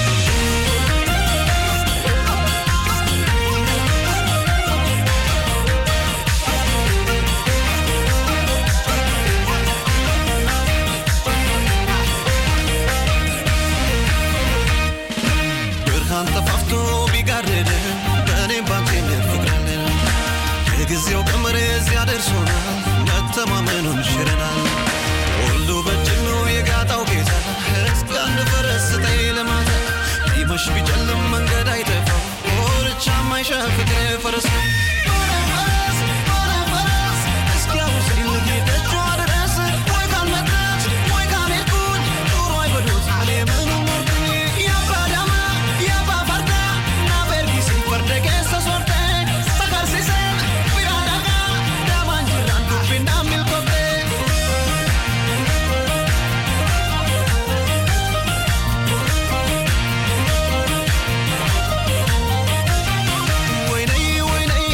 ብርሃን ጠፋፍቶ ቢጋርድ በእኔም ባንቴም ፍቅራለን የጊዜው ቀመር እዚያ ደርሶናል መተማመኑን ሽረናል ሁሉ በእጅግ ነው የጋጣው ጌታ እስኪ አንድ ፈረስ ስጠኝ ለማታ ቢመሽ ቢጨልም መንገድ አይጠፋው ኮርቻ ማይሻ ፍቅር ፈረስ ነው ፈረስ ፈረስ እስኪ አውሰኝ ልጌደጇ ድረስ ወይ ካልመጣች ወይ ካልሄድኩኝ ኑሮ አይበሉት እኔ ምኑን ኖርኩኝ የአባ ዳማ የአባ ፈርዳ እና በርጊስ ፈርደ keessa sorte sakarsiise bira dhagaa daamaan jirraan dubbinaan milkoofte. ወይነይ ወይነይ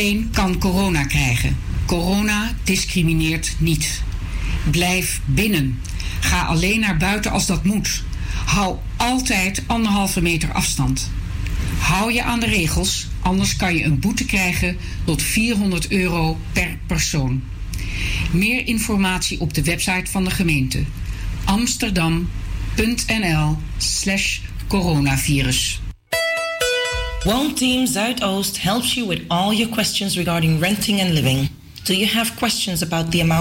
Iedereen kan corona krijgen. Corona discrimineert niet. Blijf binnen. Ga alleen naar buiten als dat moet. Hou altijd anderhalve meter afstand. Hou je aan de regels, anders kan je een boete krijgen tot 400 euro per persoon. Meer informatie op de website van de gemeente amsterdam.nl/slash coronavirus.
One Team Zuidoost helps you with all your questions regarding renting and living. Do you have questions about the amount